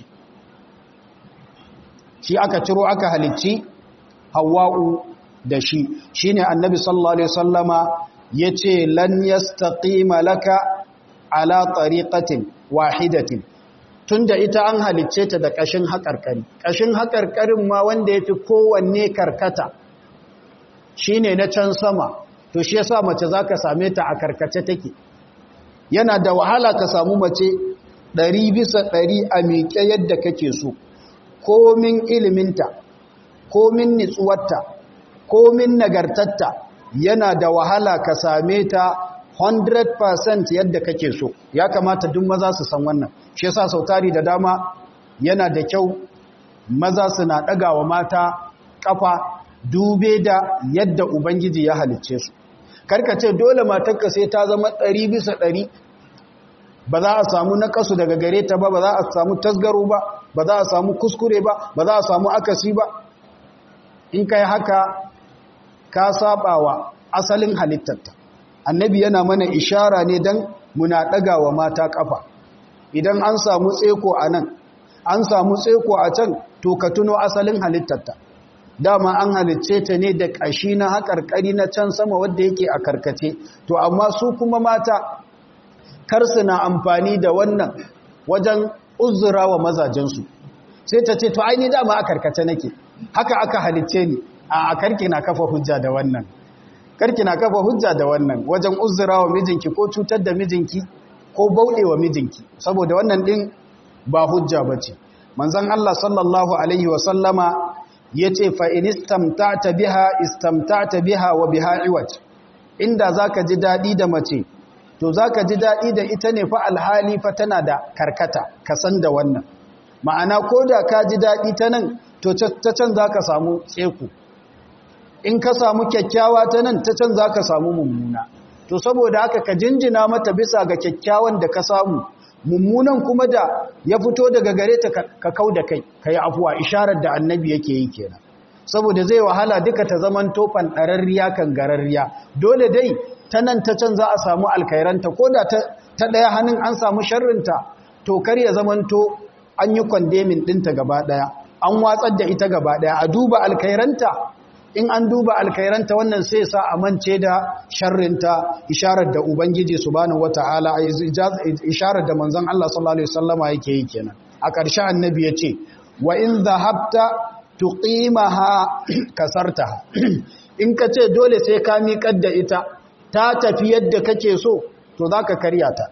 shi aka ciro aka halicci hawa'u da shi shi ne annabi sallallahu alaihi sallama ya ce lan yastaqima laka ala tariqatin wahidatin tunda ita an halicce ta da ƙashin haƙarƙari ƙashin haƙarƙarin ma wanda ya fi kowanne karkata shi ne na can sama to shi yasa mace za ka same ta a karkace take yana da wahala ka samu mace ɗari bisa ɗari a miƙe yadda kake so komin iliminta komin nitsuwarta komin nagartatta yana da wahala ka same ta 100% yadda kake so ya kamata duk maza su san wannan shi yasa sautari da dama yana da kyau maza suna ɗaga wa mata ƙafa dube da yadda Ubangiji ya halicce su. Karka ce dole matarka sai ta zama ɗari bisa ɗari, ba za a samu naƙasu daga gare ta ba, ba za a samu tasgaro ba, ba za a samu kuskure ba, ba za a samu akasi ba. In kai haka, ka saba wa asalin halittarta. Annabi yana mana ishara ne don muna ɗaga wa mata ƙafa idan an samu tseko a nan an samu tseko a can to ka tuno asalin halittarta dama an halicce ta ne da ƙashi na haƙarƙari na can sama wadda yake a karkace to amma su kuma mata kar su na amfani da wannan wajen uzura wa mazajensu sai ta ce to aini dama a karkace nake haka aka halicce ni a karki na kafa hujja da wannan karki na kafa hujja da wannan wajen uzura wa mijinki ko cutar da mijinki ko bauɗe wa mijinki saboda wannan ɗin ba hujja ba ce manzan Allah sallallahu Alaihi wasallama ya ce fa'in istamtata biha istamtata biha wa biha iwat inda za ka ji daɗi da mace to za ka ji daɗi da ita ne fa alhali fa tana da karkata ka san da wannan ma'ana ko da ka ji daɗi ta nan to ta can za ka samu tseku in ka samu kyakkyawa ta nan ta can za ka samu mummuna to saboda haka ka jinjina mata bisa ga kyakkyawan da ka samu mummunan kuma da ya fito daga gare ta ka kau da kai ka yi afuwa isharar da annabi yake yi kenan saboda zai wahala duka ta zaman tofan ɗararriya kan gararriya dole dai ta nan ta can za a samu alkairanta ko da ta ɗaya hannun an samu sharrinta to kar ya zamanto an yi kwandemin ɗinta gaba ɗaya an watsar da ita gaba ɗaya a duba alkairanta in an duba alkairanta wannan sai sa a mance da sharrinta isharar da ubangiji subhanahu wataala isharar da manzon Allah sallallahu alaihi wasallama yake yi kenan a ƙarshe annabi ya ce wa in dhahabta tuqimaha kasartaha in ka ce dole sai ka miƙar da ita ta tafi yadda kake so to zaka karya ta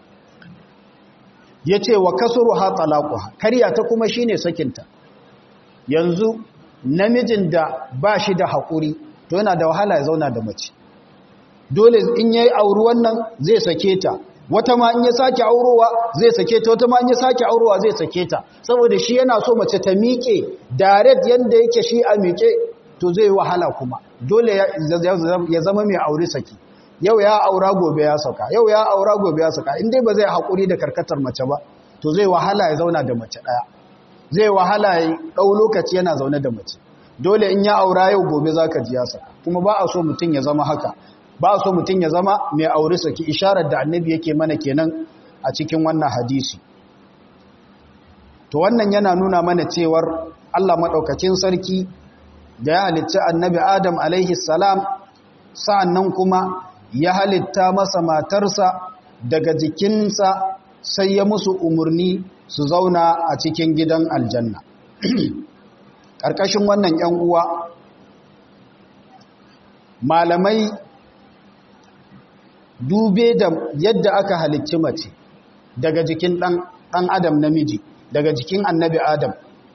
yace wa kasruha talaquha karya ta kuma shine sakinta yanzu namijin da ba shi da haƙuri to yana da wahala ya zauna da mace dole in yayi auri wannan zai sake ta wata ma in ya sake aurowa zai sake ta wata ma in ya sake aurowa zai sake ta saboda shi yana so mace ta miƙe direct yanda yake shi a miƙe to zai wahala kuma dole ya zama mai aure saki yau ya aura gobe ya saka yau ya aura gobe ya saka in dai ba zai haƙuri da karkatar mace ba to zai wahala ya zauna da mace ɗaya zai wahala ya ɗau lokaci yana zaune da mace dole in ya aura yau gobe za ka ji yasa kuma ba a so mutum ya zama haka ba a so mutum ya zama mai aure saki isharar da annabi yake mana kenan a cikin wannan hadisi to wannan yana nuna mana cewar Allah maɗaukacin sarki da ya halitta annabi Adam alaihi salam sa'annan kuma ya halitta masa matarsa daga jikinsa sai ya musu umarni su zauna a cikin gidan aljanna ƙarƙashin wannan ‘yan uwa malamai dube da yadda aka halicci mace daga jikin ɗan adam namiji daga jikin annabi adam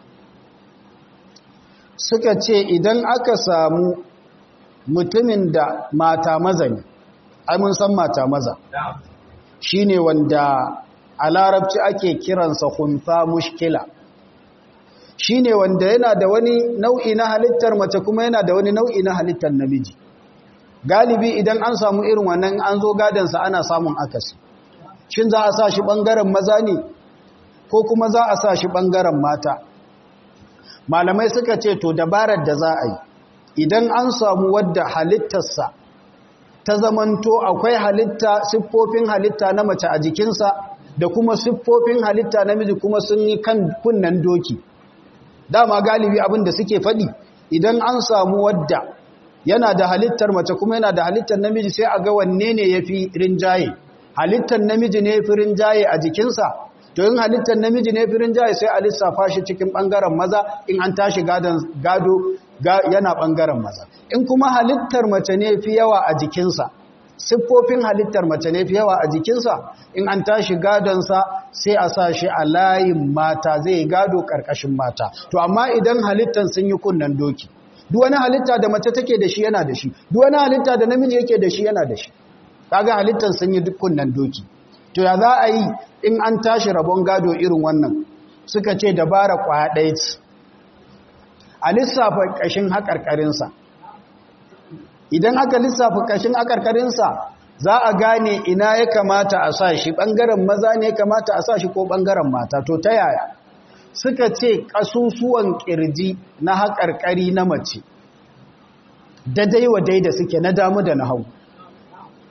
suka ce idan aka samu mutumin da mata maza ne ai mun san mata maza shine wanda a larabci ake kiransa hunsa mushkila shine wanda yana da wani nau'i na halittar mace kuma yana da wani nau'i na halittar namiji galibi idan an samu irin wannan an zo gadansa ana samun akasi shin za a sa shi ɓangaren maza ne ko kuma za a sa shi ɓangaren mata malamai suka ce to dabarar da za a yi idan an samu wadda halittarsa ta zamanto akwai halitta siffofin halitta na mace a jikinsa da kuma siffofin halitta namiji kuma sun yi kan kunnan doki dama galibi abin da suke faɗi idan an samu wadda yana da halittar mace kuma yana da halittar namiji sai a ga wanne ne ya fi rinjaye halittar namiji ne fi rinjaye a jikinsa to yin halittar namiji ne fi rinjaye sai a lissafa shi cikin ɓangaren maza in an tashi gado yana ɓangaren maza in kuma halittar mace ne fi yawa a jikinsa siffofin halittar mace ne fi yawa a jikinsa in an tashi gadonsa sai a sa shi a layin mata zai gado ƙarƙashin mata to amma idan halittar sun yi kunnen doki duk wani halitta da mace take da shi yana da shi duk wani halitta da namiji yake da shi yana da shi kaga halittar sun yi kunnen doki to ya za a yi in an tashi rabon gado irin wannan suka ce dabara kwaya ɗaya ce a lissafa ƙashin haƙarƙarinsa idan aka lissafa ƙashin haƙarƙarinsa za a gane ina ya kamata a sa shi ɓangaren maza ne ya kamata a sa shi ko ɓangaren mata to ta yaya suka ce ƙasusuwan ƙirji na haƙarƙari na mace daidai wa daida suke na damu da na hau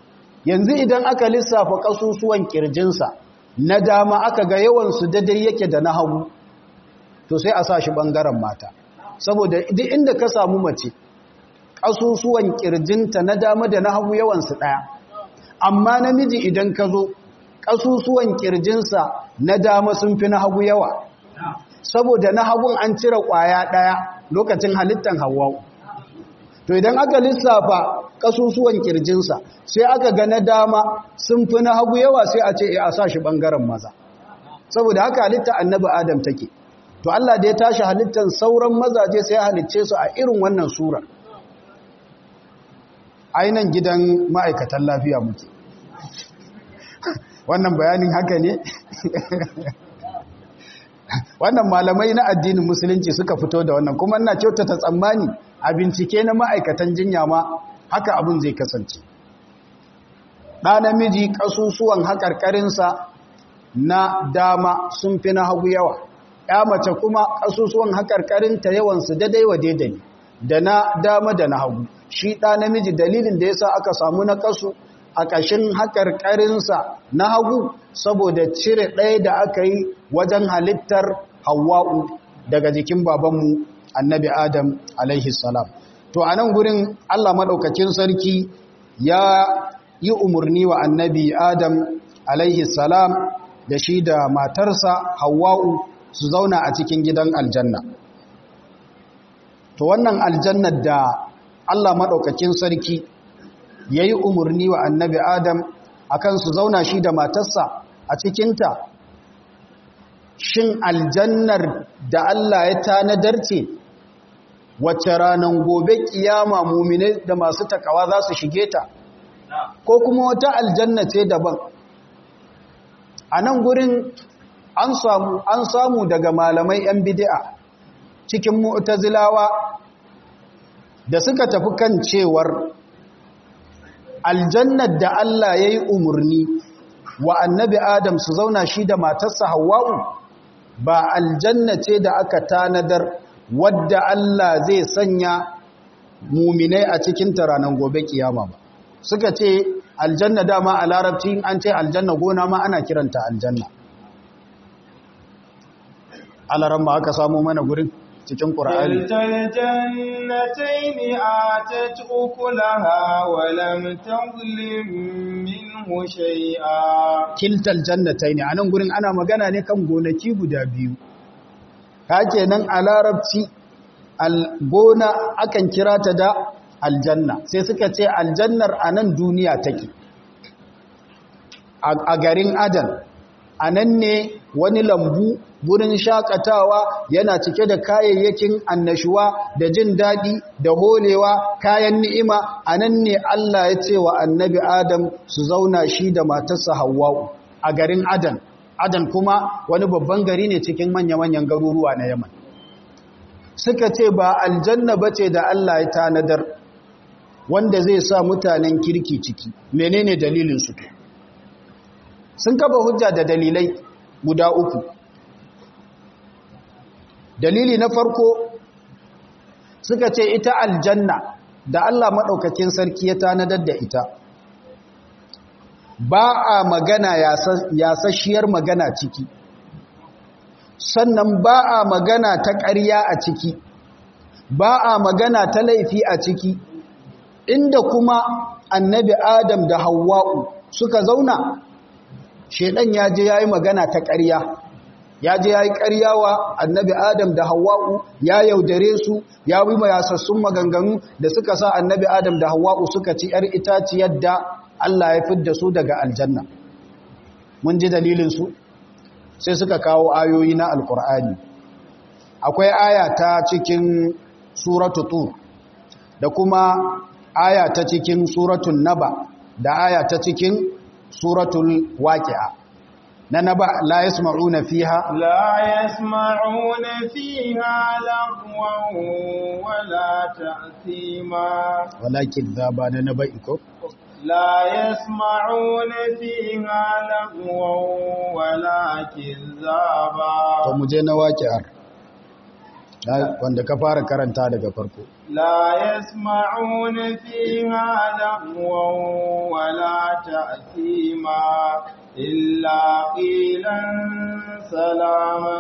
yanzu idan aka lissafa kasusuwan kirjinsa na dama aka ga yawansu daidai yake da na hagu to sai a sa shi ɓangaren mata saboda duk inda ka samu mace ƙasusuwan ƙirjinta na dama da na hagu yawansu ɗaya amma namiji idan ka zo ƙasusuwan ƙirjinsa na dama sun fi na hagu yawa saboda na hagun an cire ƙwaya ɗaya lokacin halittar hawa to idan aka lissafa ƙasusuwan ƙirjinsa sai aka ga na dama sun fi na hagu yawa sai a ce a sa shi ɓangaren maza saboda haka halitta annabi adam take to Allah da ya tashi halittar sauran mazaje sai halicce su a irin wannan surar ainihin gidan ma'aikatan lafiya muke wannan bayanin haka ne wannan malamai na addinin musulunci suka fito da wannan kuma ina kyautata tsammani a bincike na ma'aikatan jinya ma haka abin zai kasance ɗa namiji ƙasusuwan haƙarƙarinsa na dama sun fi na hagu yawa ya mace kuma ƙasusuwan haƙarƙarinta yawansu daidai wa daidai da na dama da na hagu shi ɗa namiji dalilin da ya sa aka samu na ƙasu a ƙashin haƙarƙarinsa na hagu saboda cire ɗaya da aka yi wajen halittar hawa'u daga jikin babanmu annabi adam alaihi salam to a nan gurin allah maɗaukakin sarki ya yi umarni wa annabi adam alaihi salam da shi da matarsa hawa'u su zauna a cikin gidan aljanna to wannan aljannar da Allah maɗaukakin sarki ya yi umarni wa annabi Adam akan su zauna shi da matarsa a cikinta shin aljannar da Allah ya tanadar ce wacce ranar gobe kiyama mumine da masu takawa za su shige ta ko kuma wata aljanna ce daban a nan gurin an samu an samu daga malamai yan bid'a cikin mu'tazilawa da suka tafi kan cewar aljannar da Allah yayi umurni wa annabi Adam su zauna shi da matarsa Hawwa'u ba aljanna ce da aka tanadar wadda Allah zai sanya muminai a cikin ranar gobe kiyama ba suka ce aljanna dama a larabci an ce aljanna gona ma ana kiranta aljanna alaran ma aka samu mana gurin cikin ƙura'ani jannatayn atat ukulaha wa lam tadlim minhu shay'a kiltal jannatayn anan gurin ana magana ne kan gonaki guda biyu kake nan a larabci gona akan kira ta da aljanna sai suka ce aljannar a nan duniya take a garin adan a nan ne wani lambu gurin shakatawa yana cike da kayayyakin annashuwa da jin daɗi da holewa kayan ni'ima a nan ne Allah ya ce wa annabi Adam su zauna shi da matarsa Hawwa'u a garin Adan Adan kuma wani babban gari ne cikin manya-manyan garuruwa na Yaman suka ce ba aljanna bace da Allah ya tanadar wanda zai sa mutanen kirki ciki menene dalilin su sun kafa hujja da dalilai guda uku dalili na farko suka ce ita aljanna da Allah maɗaukakin sarki ya tanadar da ita ba a magana yasasshiyar magana ciki sannan ba a magana ta ƙarya a ciki ba a magana ta laifi a ciki inda kuma annabi adam da hawa'u suka zauna shedan ya je ya yi magana ta ƙarya ya je ya yi ƙarya wa annabi adam da hawa'u ya yaudare su ya bi mayasassun maganganu da suka sa annabi adam da hawa'u suka ci ‘yar itaciyar da Allah ya fidda su daga aljanna mun ji dalilinsu sai suka kawo ayoyi na alkur'ani akwai aya ta cikin suratu tur da kuma aya ta cikin suratun naba da aya ta cikin suratul waqi'a na naba la yasma'una fiha la yasma'una fiha lagwan wala ta'thima walakin dhaba na naba iko لا يسمعون فيها لغوا ولا كذابا to muje na waqi'ar wanda ka fara karanta daga farko لا يسمعون فيها لغوا ولا تأثيما إلا قيلا سلاما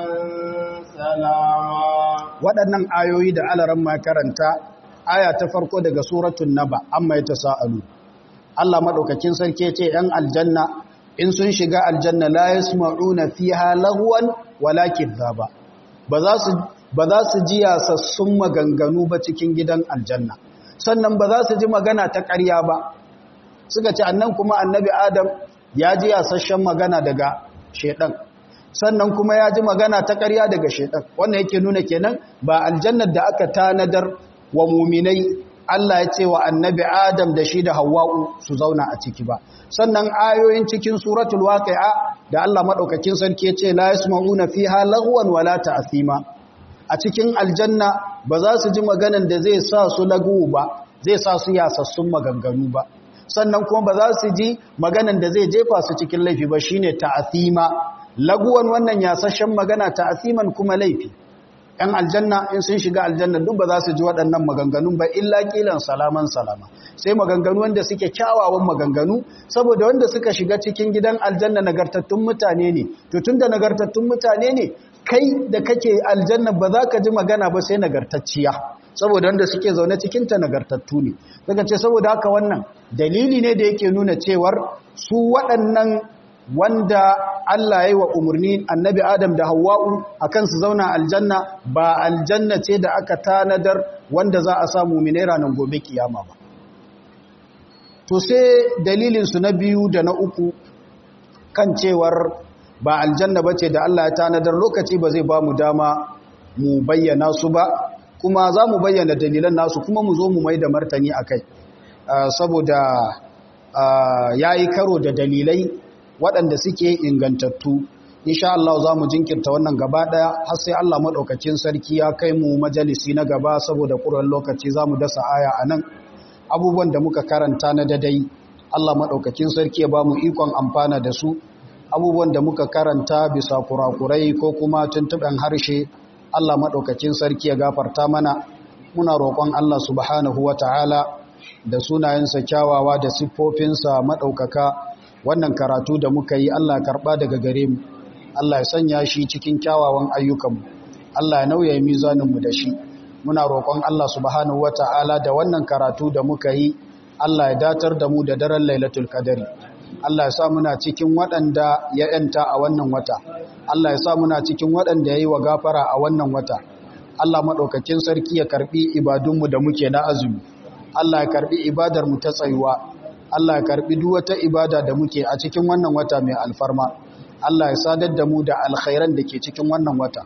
سلاما waɗannan ayoyi da alaran ma karanta aya ta farko daga suratun naba amma ya tasa'alu Allah madaukakin sarki ce ‘yan aljanna in sun shiga aljanna la yasma'una fiha lagwan wala kidhaba ba za su ba za su ji yasassun maganganu ba cikin gidan aljanna sannan ba za su ji magana ta ƙarya ba suka ce annan kuma annabi adam ya ji yasasshen magana daga shedan sannan kuma ya ji magana ta ƙarya daga shedan wannan yake nuna kenan ba aljannar da aka tanadar wa muminai Allah ya ce wa annabi Adam da shi da Hawwa'u su zauna a ciki ba sannan ayoyin cikin suratul waqi'a da Allah madaukakin sarki ya ce la yasma'una fiha lagwan wala ta'thima a cikin aljanna ba za su ji maganan da zai sa su lagu ba zai sa su yasassun maganganu ba sannan kuma ba za su ji maganan da zai jefa su cikin laifi ba shine ta'thima laguwan wannan yasashen magana ta'thiman kuma laifi ‘yan aljanna in sun shiga aljanna duk ba za su ji waɗannan maganganun ba illa ƙilan salaman salama sai maganganu wanda suke kyawawan maganganu saboda wanda suka shiga cikin gidan aljanna nagartattun mutane ne to tun da nagartattun mutane ne kai da kake aljanna ba za ka ji magana ba sai nagartacciya saboda wanda suke zaune cikinta nagartattu ne daga ce saboda haka wannan dalili ne da yake nuna cewar su waɗannan wanda Allah ya yi wa umarni annabi Adam da Hawwa'u akan su zauna aljanna ba aljanna ce da aka tanadar wanda za a samu mu'minai ranar gobe kiyama ba to sai dalilin su na biyu da na uku kan cewar ba aljanna bace da Allah ya tanadar lokaci ba zai ba mu dama mu bayyana su ba kuma za mu bayyana dalilan nasu kuma mu zo mu mai da martani akai saboda yayi karo da dalilai waɗanda suke ingantattu insha Allah za mu jinkirta wannan gaba ɗaya har sai Allah maɗaukacin sarki ya kai mu majalisi na gaba saboda ƙuran lokaci za mu dasa aya a nan abubuwan da muka karanta na dadai Allah maɗaukacin sarki ya ba mu ikon amfana da su abubuwan da muka karanta bisa kurakurai ko kuma tuntuɓen harshe Allah maɗaukacin sarki ya gafarta mana muna roƙon Allah subhanahu wa ta'ala da sunayensa kyawawa da siffofinsa maɗaukaka wannan karatu da muka yi Allah karɓa daga gare mu Allah ya sanya shi cikin kyawawan ayyukanmu Allah ya nauya mizaninmu da shi muna roƙon Allah subhanahu wata'ala da wannan karatu da muka yi Allah ya datar da mu da daren lailatul qadari Allah ya sa muna cikin waɗanda ya yanta a wannan wata Allah ya sa muna cikin waɗanda ya yi wa gafara a wannan wata Allah maɗaukakin sarki ya karɓi ibadunmu da muke na azumi Allah ya karɓi ibadarmu ta tsayuwa Allah ya karbi duk wata ibada da muke a cikin wannan wata mai alfarma Allah ya sadar da mu da alkhairan da ke cikin wannan wata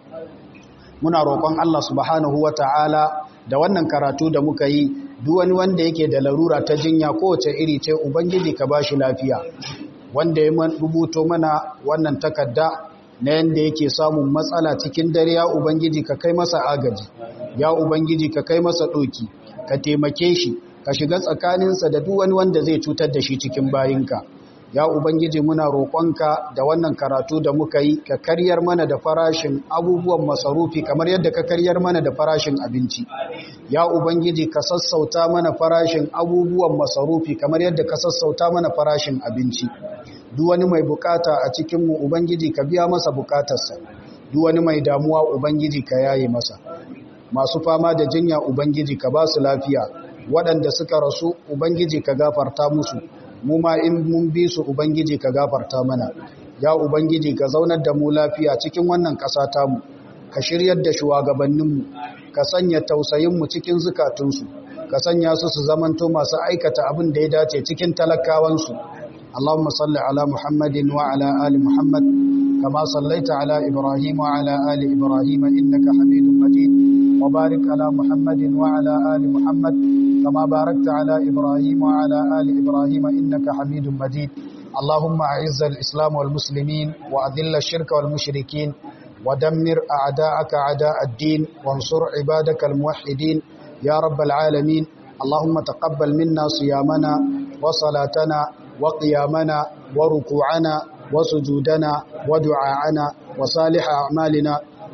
muna roƙon Allah subhanahu wata'ala da wannan karatu da muka yi duk wani wanda yake da larura ta jinya kowace iri ce ubangiji ka bashi lafiya wanda ya rubuto mana wannan takarda na yanda yake samun matsala cikin dare ya ubangiji ka kai masa agaji ya ubangiji ka kai masa ɗoki ka taimake shi ka shiga tsakaninsa da duk wani wanda zai cutar da shi cikin bayinka ya ubangiji muna roƙonka da wannan karatu da muka yi ka karyar mana da farashin abubuwan masarufi kamar yadda ka karyar mana da farashin abinci ya ubangiji ka sassauta mana farashin abubuwan masarufi kamar yadda ka sassauta mana farashin abinci duk wani mai bukata a cikinmu ubangiji ka biya masa bukatarsa duk wani mai damuwa ubangiji ka yaye masa masu fama da jinya ubangiji ka ba su lafiya waɗanda suka rasu ubangiji ka gafarta musu mu ma in mun bi su ubangiji ka gafarta mana ya ubangiji ka zaunar da mu lafiya cikin wannan ƙasa tamu ka shiryar da shugabanninmu ka sanya tausayinmu cikin zukatunsu ka sanya su su zamanto masu aikata abin da ya dace cikin talakawansu اللهم صل على محمد وعلى آل محمد كما صليت على إبراهيم وعلى آل إبراهيم إنك حميد مجيد وبارك على محمد وعلى آل محمد كما باركت على إبراهيم وعلى آل إبراهيم إنك حميد مجيد اللهم أعز الإسلام والمسلمين وأذل الشرك والمشركين ودمر أعداءك أعداء الدين وانصر عبادك الموحدين يا رب العالمين اللهم تقبل منا صيامنا وصلاتنا وقيامنا وركوعنا وسجودنا ودعاءنا وصالح أعمالنا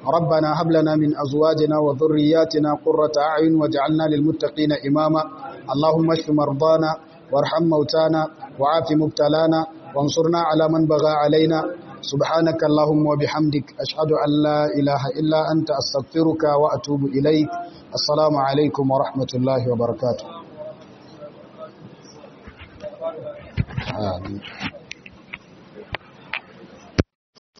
ربنا هب لنا من أزواجنا وذرياتنا قرة أعين واجعلنا للمتقين إماما اللهم اشف مرضانا وارحم موتانا وعاف مبتلانا وانصرنا على من بغى علينا سبحانك اللهم وبحمدك أشهد أن لا إله إلا أنت أستغفرك وأتوب إليك السلام عليكم ورحمة الله وبركاته آمين